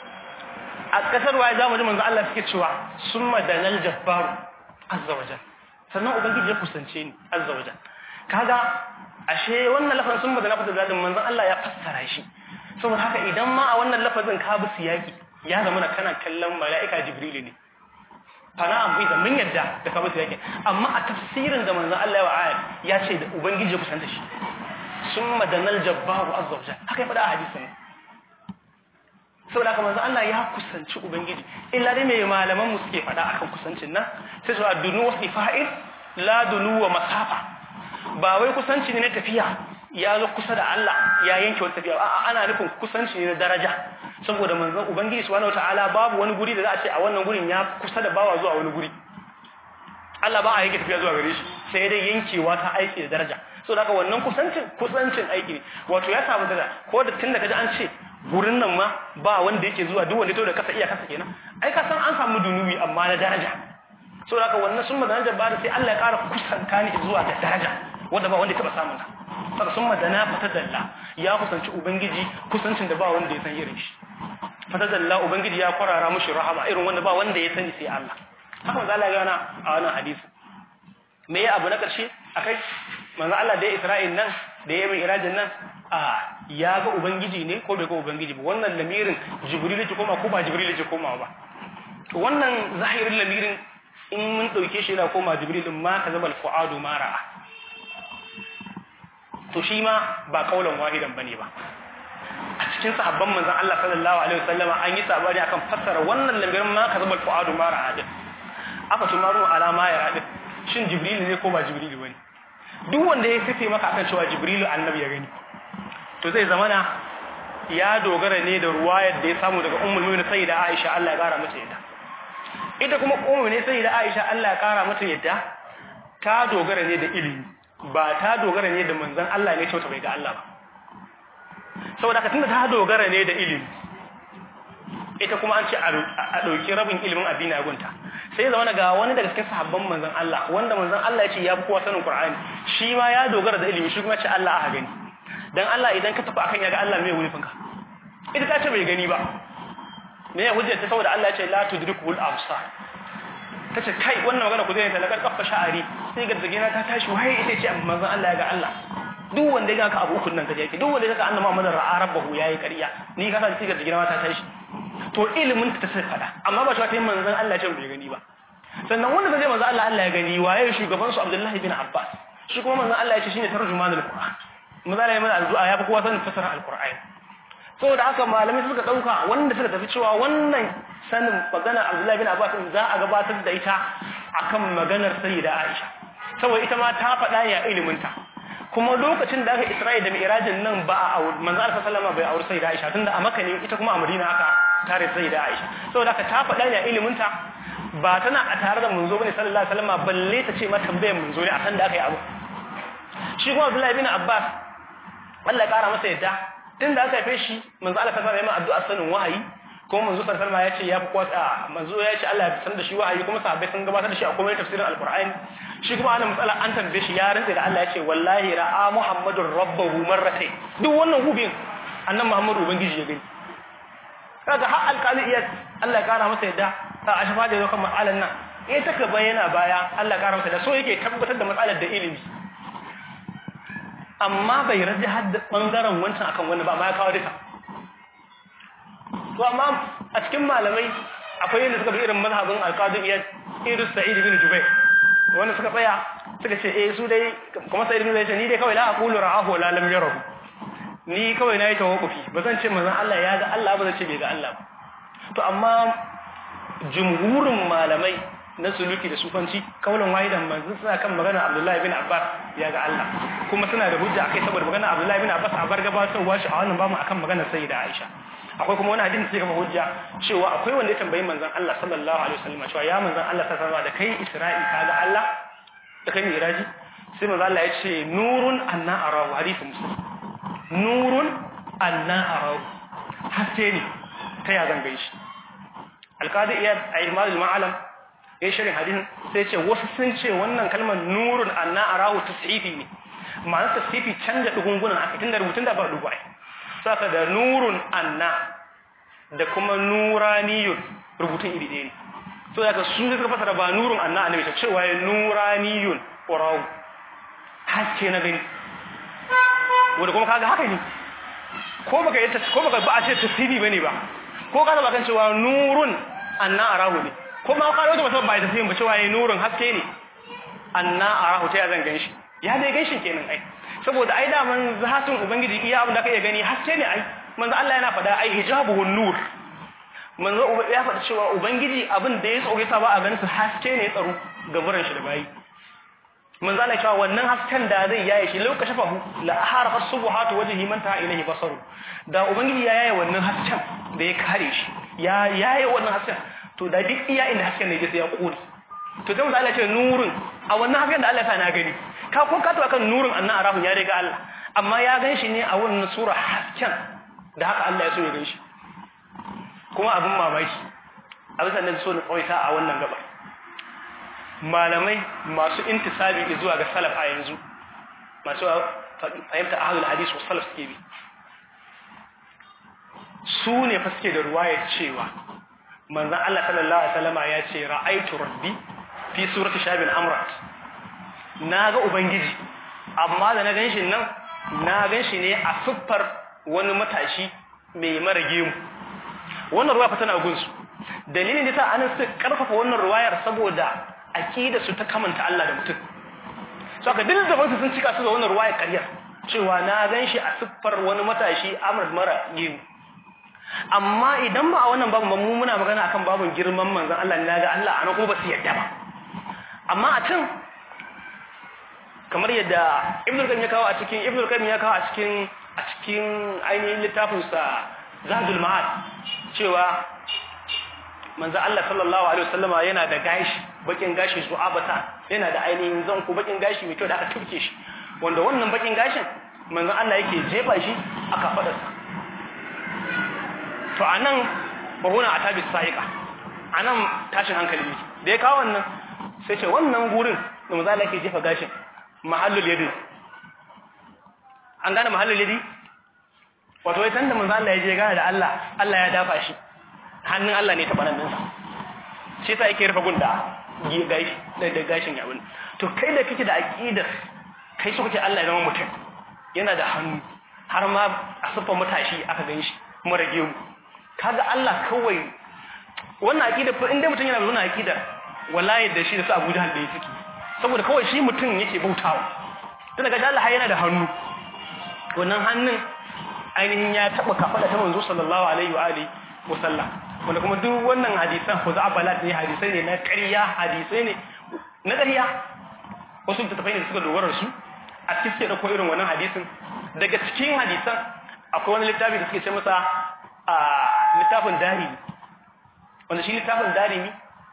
a kasar waye za mu ji manzo Allah suke cewa summa danal jabbar azza wajal sannan ubangiji ya kusance ni azza wajal kaga ashe wannan lafazin summa da lafazin zadin manzo Allah ya fassara shi saboda haka idan ma a wannan lafazin ka bi siyaki ya zama kana kallon mala'ika jibril ne fana abu da mun yadda da ka bi siyaki amma a tafsirin da manzo Allah ya wa ayat ya ce da ubangiji ya kusanta shi summa danal jabbar azza wajal haka ya faɗa a hadisin saboda haka manzo Allah ya kusanci ubangiji illa dai mai malaman mu suke faɗa akan kusancin nan sai su dunu wa ifa'il la dunu wa masafa ba wai kusanci ne na tafiya ya zo kusa da Allah ya yanke wata tafiya a'a ana nufin kusanci ne na daraja saboda manzon ubangiji subhanahu wataala babu wani guri da za a ce a wannan gurin ya kusa da bawa zuwa wani guri Allah ba a yanke tafiya zuwa gare shi sai dai yankewa ta aiki da daraja so da haka wannan kusancin kusancin aiki ne wato ya samu daraja ko da tun da kaji an ce gurin nan ma ba wanda yake zuwa duk wanda to da kasa iya kasa kenan ai ka san an samu dunubi amma na daraja so da haka wannan sun daraja ba da sai Allah ya ƙara kusanta ni zuwa ga daraja wanda ba wanda ya taba samun ta saka sun madana fatadalla ya kusanci ubangiji kusancin da ba wanda ya san irin shi fatadalla ubangiji ya kwarara mushi rahama irin wanda ba wanda ya sani sai Allah haka manzo Allah ya gana a wannan hadisi me ya abu na karshe akai manzo Allah da Isra'il nan da ya yi irajin nan a ya ga ubangiji ne ko bai ga ubangiji ba wannan lamirin jibril ce koma ko ba jibril ce koma ba to wannan zahirin lamirin in mun dauke shi yana koma jibril ma ka zama al-fuadu ma ra'a to shi ma ba kaulan wahidan bane ba a cikin sahabban manzon Allah sallallahu alaihi wasallama an yi sabani akan fassara wannan lamirin ma ka zama al-fuadu ma ra'a din aka tumaru alama ya radin shin jibril ne ko ba jibril bane duk wanda ya fice maka akan cewa jibril annabi ya gani to zai zamana ya dogara ne da ruwayar da ya samu daga ummul mu'minin sayyida Aisha Allah ya kara mata yadda ita kuma ummul mu'minin sayyida Aisha Allah ya kara mata yadda ta dogara ne da ilimi ba ta dogara ne da manzon Allah ne cewa bai ga Allah ba saboda ka tunda ta dogara ne da ilimi ita kuma an ce a ɗauki rabin ilimin addini a gunta sai zama ga wani daga cikin sahabban manzon Allah wanda manzon Allah ya ce ya fi kowa sanin Qur'ani shi ma ya dogara da ilimi shi kuma ya ce Allah aka gani dan Allah idan ka tafi akan ya ga Allah me wulifin ka ita ta ce bai gani ba me ya hujjar ta saboda Allah ya ce la tudrikul absar ta ce kai wannan magana ku zai ta lakar kafa sha'ari sai ga zagina ta tashi waye ita ce manzon Allah ya ga Allah duk wanda ya ga ka abu ukun nan kaje yake duk wanda ya ga annabi Muhammad ra'a rabbahu yayi ƙarya ni ka san sai ga zagina ta tashi to ilimin ta sai fada amma ba ta yi manzon Allah ce bai gani ba sannan wanda zai manzon Allah Allah ya gani waye shugaban su Abdullah ibn Abbas shi kuma manzon Allah ya ce shine tarjumanul Qur'an manzon ya mana addu'a ya fi kowa sanin fasara al-Qur'an saboda haka malamai suka dauka wanda suka tafi cewa wannan sanin maganar Abdullah ibn Abbas za a gabatar da ita akan maganar Sayyida Aisha saboda ita ma ta faɗa ya ilimin ta kuma lokacin da aka Isra'i da Mi'rajin nan ba a manzo Allah sallallahu bai aure Sayyida Aisha tunda a Makka ne ita kuma a Madina aka tare Sayyida Aisha saboda haka ta faɗa ne ilimin ta ba tana a tare da manzo bane sallallahu alaihi wasallam balle ta ce ma tambayar manzo ne akan da aka yi abu shi kuma Abdullah ibn Abbas Allah ya kara masa yadda tunda aka haife shi manzo Allah sallallahu alaihi wasallam addu'a sanin wahayi kuma manzo sallallahu alaihi wasallam ya ce ya fi kwatsa manzo ya ce Allah ya san da shi wahayi kuma sahabbai sun gabatar da shi a komai tafsirin alqur'ani shi kuma ana matsala an tambaye shi ya rantsa da Allah ya ce wallahi ra'a muhammadur rabbahu marratayn duk wannan hubin annan muhammadu ubangiji ya gani kaga har alƙali iya Allah ya kara masa yadda ta ashafa da yau kan matsalan nan eh take bayyana baya Allah ya kara masa da so yake tabbatar da matsalar da ilimi amma bai rage hadda bangaren wancan akan wani ba amma ya kawo duka to amma a cikin malamai akwai yadda suka bi irin mazhabin alqadi iyad irin sa'id bin jubair wanda suka tsaya suka ce eh su dai kuma sa'id bin jubair ni dai kawai la aqulu ra'ahu la lam yarahu ni kawai nayi tawakkufi ba zan ce manzon Allah ya ga Allah ba zan ce bai ga Allah ba to amma jumhurin malamai na suluki da sufanci kaulan wahidan manzon suna kan magana Abdullahi bin Abbas ya ga Allah kuma suna da hujja akai saboda magana Abdullahi bin Abbas a bar gabatarwa shi a wannan bamu akan magana Sayyida Aisha akwai kuma wani hadisi sai kuma hujja cewa akwai wanda ya tambayi manzon Allah sallallahu alaihi wasallam cewa ya manzon Allah sallallahu alaihi wasallam da kai Isra'i ka ga Allah da kai Miraji sai manzon Allah ya ce nurun anna arahu hadisi muslim nurun anna arahu haske ne ta ya zan gaishe alqadi iyad a ilmalul ma'alam ya shirin hadisin sai ce wasu sun ce wannan kalmar nurun anna arahu tashifi ne ma'anar tashifi canja dugungunan aka tunda rubutun da ba dubu ai saka da nurun anna da kuma nuraniyun rubutun iri ɗaya ne so daga su suka fasara ba nurun anna annabi ta cewa ya nuraniyun urawu haske na gani wanda kuma kaga haka ne ko baka yi ko baka ba a ce tasiri bane ba ko ka ba kan cewa nurun anna arahu ne ko ma ka wata mutum ba ya tasiri ba cewa ya nurun haske ne anna arahu ta ya zan ganshi ya dai ganshin kenan ai saboda ai da man zahatin ubangiji iya abin da ka iya gani haske ne ai manzo Allah yana faɗa ai hijabuhu nur manzo ya faɗa cewa ubangiji abin da ya tsoge sa ba a ganin su haske ne tsaro ga buran shi da bayi manzo Allah cewa wannan hasken da zai yaye shi lokacin fa la ahara subuhatu wajhi man ta ilahi basaru da ubangiji ya yaye wannan hasken da ya kare shi ya yaye wannan hasken to da duk iya inda hasken ne sai ya kore to sai manzo Allah ce nurin a wannan hasken da Allah ya sa na gani ka ko ka to kan nurin annan arahun ya riga Allah amma ya gan shi ne a wannan sura hasken da haka Allah ya so ya gan shi kuma abin mamaki abin sannan so na tsawaita a wannan gaba malamai masu intisabi zuwa ga salaf a yanzu masu fahimta ahlul hadis wa salaf suke bi su ne fa suke da ruwaya cewa manzon Allah sallallahu alaihi wasallama ya ce ra'aitu rabbi fi surati shabil amrat naga ubangiji amma da na ganshi nan na ganshi ne a siffar wani matashi mai mara gemu wannan ruwa fa tana gunsu dalilin da ta an su karfafa wannan ruwayar saboda aqida su ta kamanta Allah da mutum so aka duk da wasu sun cika su da wannan ruwayar ƙarya cewa na ganshi a siffar wani matashi Ahmad mara gemu amma idan ba a wannan babu mu muna magana akan babun girman manzon Allah ne ga Allah anan kuma ba su yadda ba amma a can kamar yadda Ibn Qayyim ya kawo a cikin Ibn Qayyim ya kawo a cikin a cikin ainihin littafin sa Zadul Ma'ad cewa manzon Allah sallallahu alaihi wasallama yana da gashi bakin gashi zu'abata yana da ainihin zanku bakin gashi mai kyau da aka turke shi wanda wannan bakin gashin manzon Allah yake jefa shi aka fadarsa to anan bahuna a tabi sa'iqa anan tashin hankali ne da ya kawo wannan sai ce wannan gurin da manzo Allah yake jefa gashin mahallul yadi an gane mahallul yadi wato wai tanda manzo Allah ya je gane da Allah Allah ya dafa shi hannun Allah ne ta banan sa shi yasa yake rufe gunda gashi da gashin ya bin to kai da kake da aqidar kai so kake Allah ya zama mutum yana da hannu har ma a sufan matashi aka ganshi mara gemu kaga Allah kawai wannan aqida fa inda mutum yana da wannan aqida wallahi da shi da su Abu Jahl da yake saboda kawai shi mutum yake bautawa tun daga Allah yana da hannu wannan hannun ainihin ya taba kafada ta manzo sallallahu alaihi wa alihi wa sallam wanda kuma duk wannan hadisan ko za'abalat ne hadisai ne na ƙarya hadisai ne na ƙarya wasu tattafai ne suka dogara su a cikin da ko irin wannan hadisin daga cikin hadisan akwai wani littafi da suke ce masa a littafin darimi wanda shi littafin darimi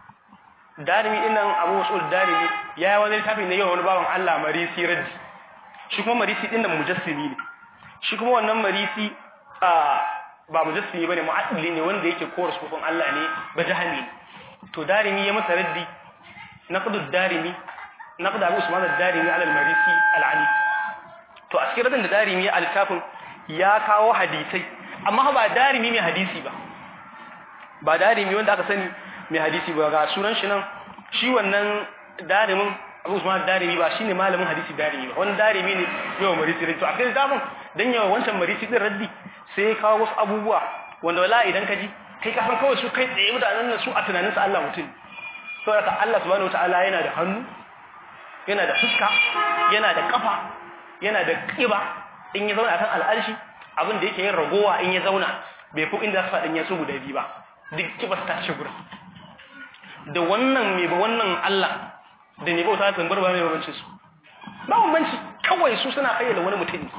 darimi dinnan abu wasu darimi ya yi wani littafi ne yau wani bawan Allah marisi raddi shi kuma marisi dinnan mujassimi ne shi kuma wannan marisi a ba mujassimi bane mu'addili ne wanda yake kora sufin Allah ne ba jahami to darimi ya masa raddi naqdu darimi naqdu abu usman ad-darimi ala al-marisi al-ali to a cikin raddin da darimi ya littafin ya kawo hadisai amma ba darimi mai hadisi ba ba darimi wanda aka sani mai hadisi ba ga sunan shi nan shi wannan darimin Abu Usman darimi ba shine malamin hadisi darimi ba wani darimi ne yau marisi raddi to a cikin zaman dan yawa wancan marisi din raddi sai ya kawo wasu abubuwa wanda wala idan ka ji kai ka san kawai su kai tsaye mutanen nan su a tunanin su Allah mutum saboda Allah subhanahu wataala yana da hannu yana da fuska yana da kafa yana da kiba in ya zauna akan al'arshi abin da yake yin ragowa in ya zauna bai fi inda su faɗin ya su guda biyu ba duk kibar ta ce gurin da wannan mai ba wannan Allah da ne bauta ta bar ba mai bambanci su ba bambanci kawai su suna kayyade wani mutum ne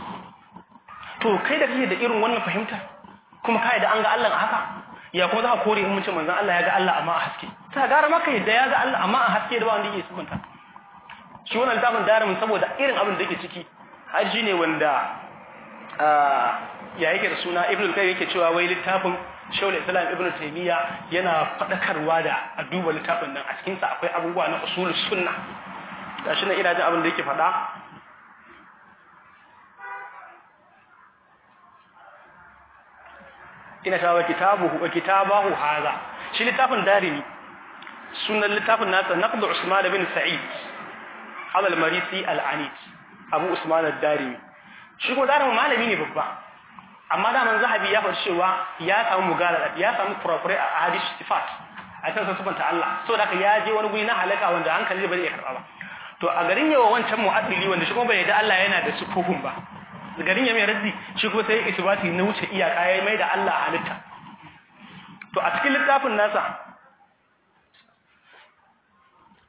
to kai da kake da irin wannan fahimta kuma kai da an ga Allah a haka ya kuma za ka kore in mun ce manzon Allah ya ga Allah amma a haske ta gara maka yadda ya ga Allah amma a haske da ba wanda yake subunta shi wannan littafin daramin saboda irin abin da yake ciki haji ne wanda ya yake da suna ibn al-qayyim yake cewa wai littafin shaul islam ibn taymiya yana fadakarwa da a duba littafin nan a cikin sa akwai abubuwa na usul sunna gashi nan ina jin abin da yake fada ina cewa kitabuhu wa kitabahu hadha shi littafin darimi sunan littafin nasa naqd usman bin sa'id hada al-marisi al-anid abu usman ad-darimi shi ko darimi malami ne babba amma da man zahabi ya faɗi cewa ya samu mugala ya samu kurakure a hadith sifat a kan sifanta Allah saboda haka ya je wani guri na halaka wanda hankali bai iya karɓa ba to a garin yawa wancan mu'addili wanda shi kuma bai da Allah yana da sufufin ba garin ya mai raddi shi kuma sai isbati na wuce iyaka ya mai da Allah halitta to a cikin littafin nasa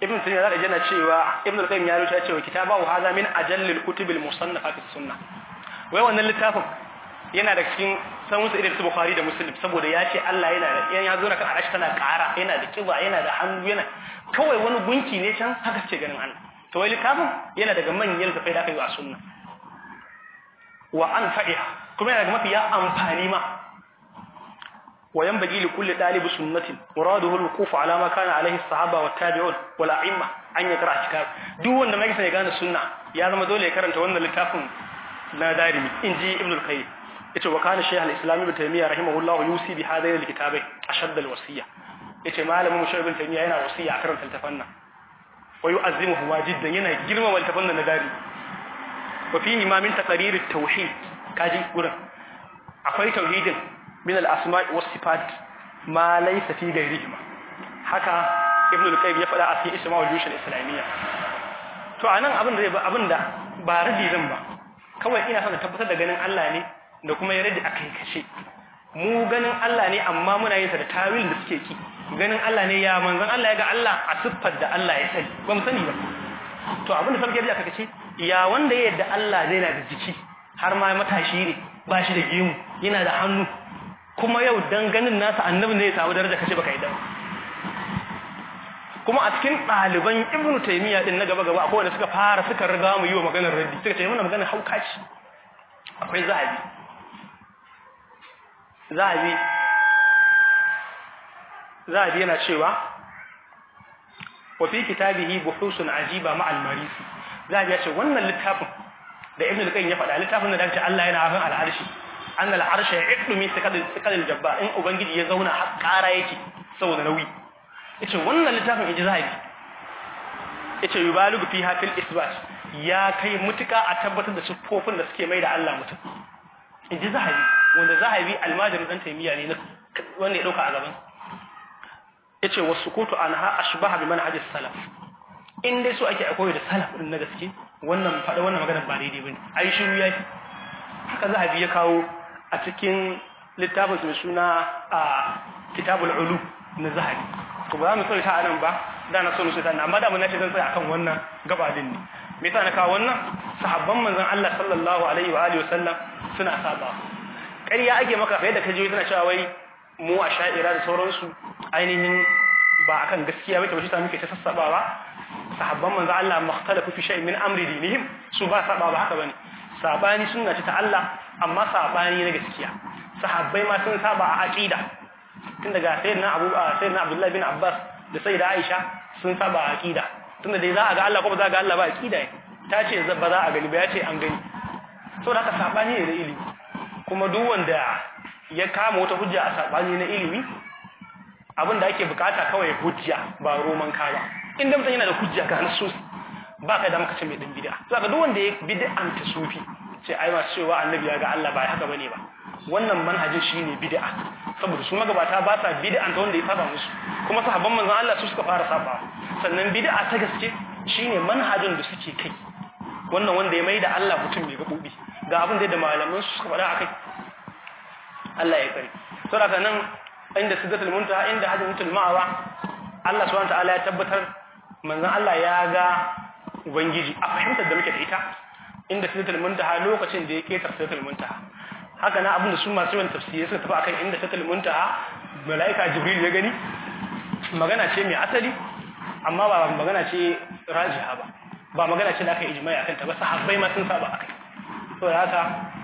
ibn taymiya zaka jana cewa ibn al-qayyim ya rubuta cewa kitabahu hadha min ajallil kutubil musannafat fi sunnah wai wannan littafin yana da cikin samun su irin su bukhari da muslim saboda ya ce Allah yana da yan ya zo na kan arashi tana ƙara yana da kiba yana da hannu yana kawai wani gunki ne can haka ce ganin Allah to wai littafin yana daga manyan zafai da aka yi a sunna wa an fa'iha kuma yana daga mafiya amfani ma wa yanbaghi li kulli dalib sunnatin muraduhu al-wuquf ala ma kana alayhi as-sahaba wa tabi'un wal a'imma an yakra kitab duk wanda mai sai gane sunna ya zama dole ya karanta wannan littafin na darimi inji ibn al-qayyim yace wa kana shaykh al-islam ibn taymiyyah rahimahullah yusi bi hadayn al-kitabai ashadd al-wasiyya yace malamin mu shaykh ibn taymiyyah yana wasiya a karanta littafin nan wa yu'azzimuhu wajiddan yana girmama littafin nan na darimi wa fihi ma min taqrir at-tauhid kaji gurin akwai tauhidin min al-asma'i was sifat ma laysa fi ghayrihima haka ibn al-qayyim ya faɗa a cikin isma'ul jush al-islamiyya to anan abin da abin da ba radi zan ba kawai ina son tabbatar da ganin Allah ne da kuma ya radi akai kace mu ganin Allah ne amma muna yin sa da tawil da suke ki ganin Allah ne ya manzon Allah ya ga Allah a siffar da Allah ya sani ba mu sani ba to abin da sarki ya aka ce ya wanda ya yadda Allah zai na da jiki har ma matashi ne ba shi da gemu yana da hannu kuma yau dan ganin nasa annabin zai samu daraja kace baka yadda kuma a cikin ɗaliban ibnu taymiya din na gaba gaba akwai wanda suka fara suka riga mu yi wa maganar raddi suka ce mana maganar hauka ce akwai zahabi zahabi zahabi yana cewa wa fi kitabihi buhusun ajiba ma al-marisi zahabi ya ce wannan littafin da ibnu al-qayyim ya faɗa littafin da dace Allah yana hafin al-arshi an al-arsha yaqdu min thiqal jabba in ubangiji ya zauna har ƙara yake saboda nauyi yace wannan littafin inji zahabi yace yubaligu fiha fil isbat ya kai mutuka a tabbatar da siffofin da suke mai da Allah mutum inji zahabi wanda zahabi almajirin dan taymiya ne wanda ya dauka a gaban yace wasukutu anha ashbaha bi manhaj salaf in dai so ake akoyi da salaf din na gaske wannan fada wannan magana ba daidai bane ai shiru yake haka zahabi ya kawo a cikin littafin mai suna a kitabul ulu na zahabi to ba za mu tsawaita a nan ba da na so mu tsawaita amma da mun nace zan tsaya akan wannan gaba din ne me yasa na kawo wannan sahabban manzon Allah sallallahu alaihi wa alihi wasallam suna saba ƙarya ake maka fa yadda ka je tana cewa wai mu a sha'ira da sauransu ainihin ba akan gaskiya ba ta muke ta sassabawa sahabban manzon Allah makhtalafu fi shay'in min amri dinihim su ba saba ba haka bane sabani sunna ce ta Allah amma sabani na gaskiya sahabbai ma sun saba a aqida tun daga sayyidina Abu sayyidina Abdullah bin Abbas da sayyida Aisha sun saba aqida tunda dai za a ga Allah ko ba za a ga Allah ba aqida ta ce ba za a gani ba ya ce an gani saboda haka sabani ne da ilimi kuma duk wanda ya kama wata hujja a sabani na ilimi abin da ake bukata kawai hujja ba roman kawa inda mutum yana da hujja ga nasu ba kai da maka ce mai dan bid'a saboda duk wanda ya bid'an ta sufi ce ai ma cewa annabi ya ga Allah ba haka bane ba wannan manhajin shine bid'a saboda su magabata ba sa bid'an ta wanda ya saba musu kuma sahabban manzon Allah su suka fara saba sannan bid'a ta gaske shine manhajin da suke kai wannan wanda ya maida Allah mutum mai gabobi ga abin da malaman su suka faɗa akai Allah ya kare saboda nan inda sidratul muntaha inda hajjatul ma'awa Allah subhanahu wa ta'ala ya tabbatar manzon Allah ya ga ubangiji a fahimtar da muke da ita inda sidratul muntaha lokacin da ya ketar sidratul muntaha haka na abinda su masu yawan tafsiri suka tafi akan inda sidratul muntaha malaika jibril ya gani magana ce mai asali amma ba magana ce rajiha ba ba magana ce da aka ijma'i akan ta ba sahabbai ma sun saba akai to haka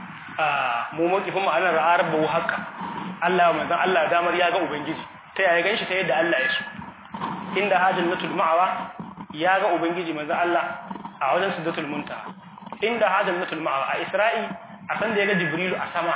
mu mawkifin mu anan ra'ar bawu haka Allah manzon Allah damar ya ga ubangiji ta yaya ganshi ta yadda Allah ya so inda hajjatul ma'awa ya ga ubangiji manzon Allah a wajen sidratul muntaha inda hajjatul ma'awa a Isra'i a san da ya ga Jibrilu a sama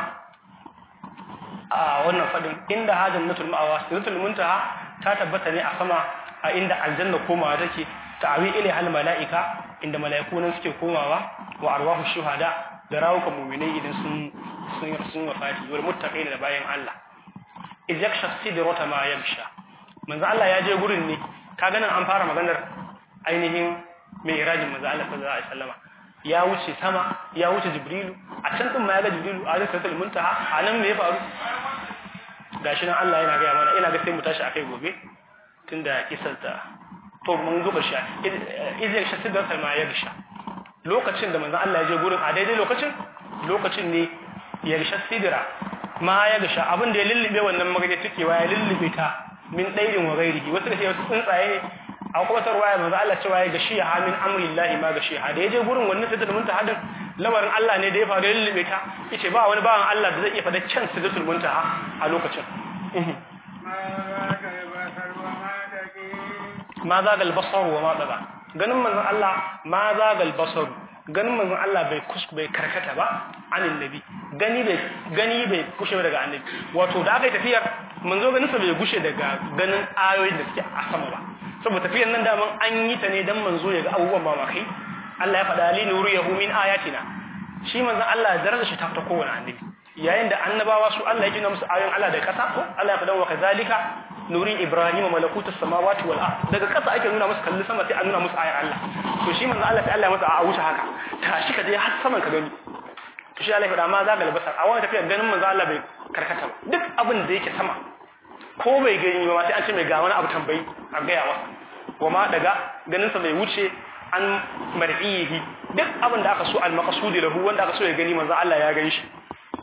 a wannan fadin inda hajjatul ma'awa sidratul muntaha ta tabbata ne a sama a inda aljanna komawa take ta'awi ila hal mala'ika inda mala'iku nan suke komawa wa arwahu shuhada da rawukan mu'minai idan sun sun sun wafati wal muttaqin da bayan Allah iz yaksha sidrata ma yamsha manzo Allah ya je gurin ne kaga nan an fara maganar ainihin mai irajin manzo Allah sallallahu alaihi wasallama ya wuce sama ya wuce jibrilu a can din ma ya ga jibrilu a risatul muntaha a nan me ya faru gashi nan Allah yana ga mana ina ga sai mu tashi akai gobe tunda kisar ta to mun zuba shi izin shi sidar salma ya gisha lokacin da manzon Allah ya je gurin a daidai lokacin lokacin ne ya gisha sidira ma ya gisha abin da ya lullube wannan magana tukewa ya lullube ta min dairin wa gairihi wasu da wasu tsuntsaye a kuma tarwaya manzo Allah cewa ya gashi ha min amrillahi ma gashi ha da ya je gurin wannan sidratul muntaha din lamarin Allah ne da ya faru ya lullube ta yace ba wani bawan Allah da zai iya fada can sidratul muntaha a lokacin ma zagal basar wa ma daga ganin manzon Allah ma zagal basar ganin manzon Allah bai kus bai karkata ba anin nabi gani bai gani bai kushe daga annabi wato da aka yi tafiyar manzo ganin sa bai gushe daga ganin ayoyin da suke a sama ba saboda tafiyar nan daman an yi ta ne dan manzo ya ga abubuwan mamakai Allah ya faɗa li nuriyahu min ayatina shi manzon Allah darajar shi ta fita kowane annabi yayin da annabawa su Allah ya gina musu ayoyin Allah da kasa ko Allah ya faɗa wa kazalika nuri ibrahim malakutus samawati wal ard daga kasa ake nuna musu kalli sama sai a nuna musu ayar Allah to shi manzo Allah sai Allah ya masa a wuce haka tashi ka je har saman ka gani to shi Allah ya faɗa ma za ga albasar a wannan tafiyar ganin manzo Allah bai karkata ba duk abin da yake sama ko bai gani ba sai an ce mai ga wani abu tambayi a gaya masa wa ma daga ganin sa bai wuce an mar'ihi duk abin da aka so al-maqsudi lahu wanda aka so ya gani manzo Allah ya gani shi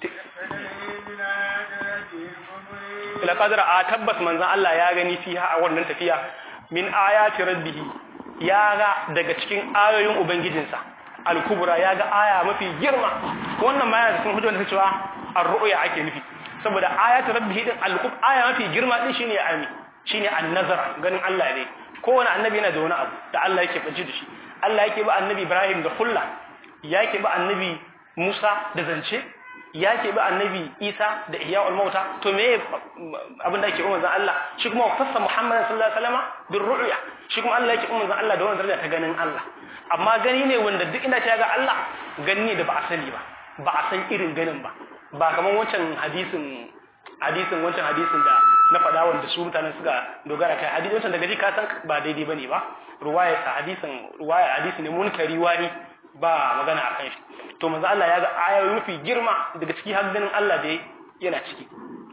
ila qadra a tabbas manzon Allah ya gani fiha a wannan tafiya min ayati rabbih ya ga daga cikin ayoyin ubangijinsa al-kubra ya ga aya mafi girma wannan ma yana cikin hujjar da cewa ar-ru'ya ake nufi saboda ayati rabbih din al-kub aya mafi girma din shine ami shine an-nazara ganin Allah ne kowane annabi yana da wani abu da Allah yake bace da shi Allah yake ba annabi Ibrahim da kulla yake ba annabi Musa da zance ya ke bi annabi isa da iya mauta to me abin da ake umar zan Allah shi kuma fassa muhammadin sallallahu alaihi wasallam bin ru'ya shi kuma Allah yake umar zan Allah da wannan daraja ta ganin Allah amma gani ne wanda duk ina ta ga Allah gani ne da ba a sani ba ba a san irin ganin ba ba kamar wancan hadisin hadisin wancan hadisin da na faɗa wanda su mutanen suka dogara kai hadisi wancan daga ji ka san ba daidai bane ba ruwaya sa hadisin ruwaya hadisi ne munkari wani ba magana akan shi to manzo Allah ya ga ayoyi mafi girma daga ciki har ganin Allah da yana ciki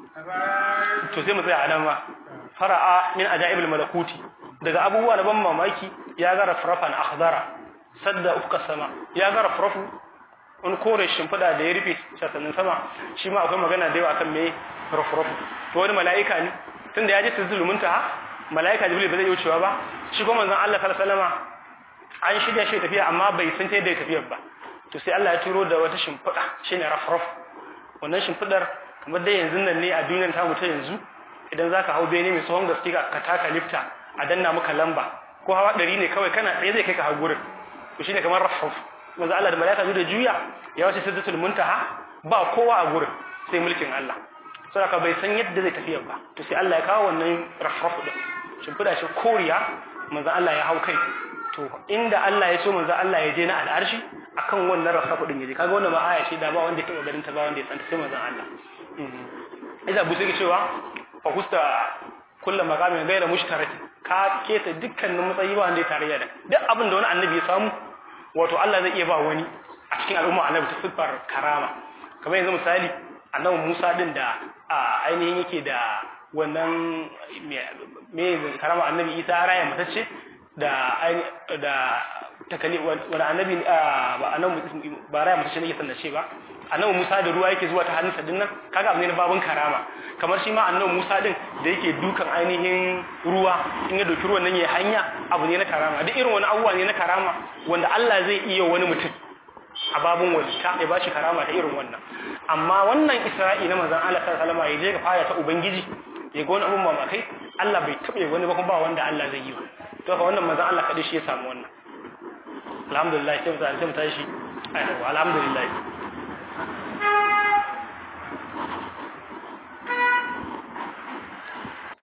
to sai mu tsaya a nan ma fara'a min ajaibul malakuti daga abubuwa na ban mamaki ya ga rafrafan akhdara sadda ufka sama ya ga rafrafu wani kore shimfida da ya rufe sasannin sama shi ma akwai magana da yawa kan me rafrafu to wani mala'ika ne tunda ya ji tazulumin ta mala'ika jibril ba zai wucewa ba shi kuma manzon Allah sallallahu alaihi wasallama an shirya shi tafiya amma bai san ta yadda tafiyar ba to sai Allah ya turo da wata shimfiɗa shine rafraf wannan shimfiɗar kamar dai yanzu nan ne a duniyar tamu ta yanzu idan zaka hau bene mai tsohon gaske ka taka lifta a danna maka lamba ko hawa ɗari ne kawai kana tsaye zai kai ka hau gurin to shine kamar rafraf manzo Allah da malaika da juya ya wace sidratul muntaha ba kowa a gurin sai mulkin Allah saboda bai san yadda zai tafiyar ba to sai Allah ya kawo wannan rafraf din shimfiɗa shi koriya manzo Allah ya hau kai to inda Allah ya so manzo Allah ya je na al'arshi akan wannan rafafu din yaje kaga wannan ma aya ce da ba wanda ya taba garin ta ba wanda ya santa sai manzo Allah idan bu sai cewa fa husta kullu maqamin ghayra mushtarak ka keta dukkanin matsayi ba wanda ya tarayya da duk abin da wani annabi ya samu wato Allah zai iya ba wani a cikin al'umma annabi ta siffar karama kamar yanzu misali annabi Musa din da ainihin yake da wannan me karama annabi Isa raya matacce da da takali wani annabi ba annabi ba raya mutum ne sanna ce ba annabi Musa da ruwa yake zuwa ta hannunsa din nan kaga abu ne na babun karama kamar shi ma annabi Musa din da yake dukan ainihin ruwa in ya doki ruwan nan ya hanya abu ne na karama duk irin wani abubuwa ne na karama wanda Allah zai iya wani mutum a babun walita ya bashi karama ta irin wannan amma wannan Isra'i na manzon Allah sallallahu alaihi wasallam ya je ga fara ta ubangiji ya ga wani abun mamakai Allah bai taɓa wani ba kuma ba wanda Allah zai yi ba to fa wannan manzon Allah kadai shi ya samu wannan alhamdulillah sai mu tashi alhamdulillah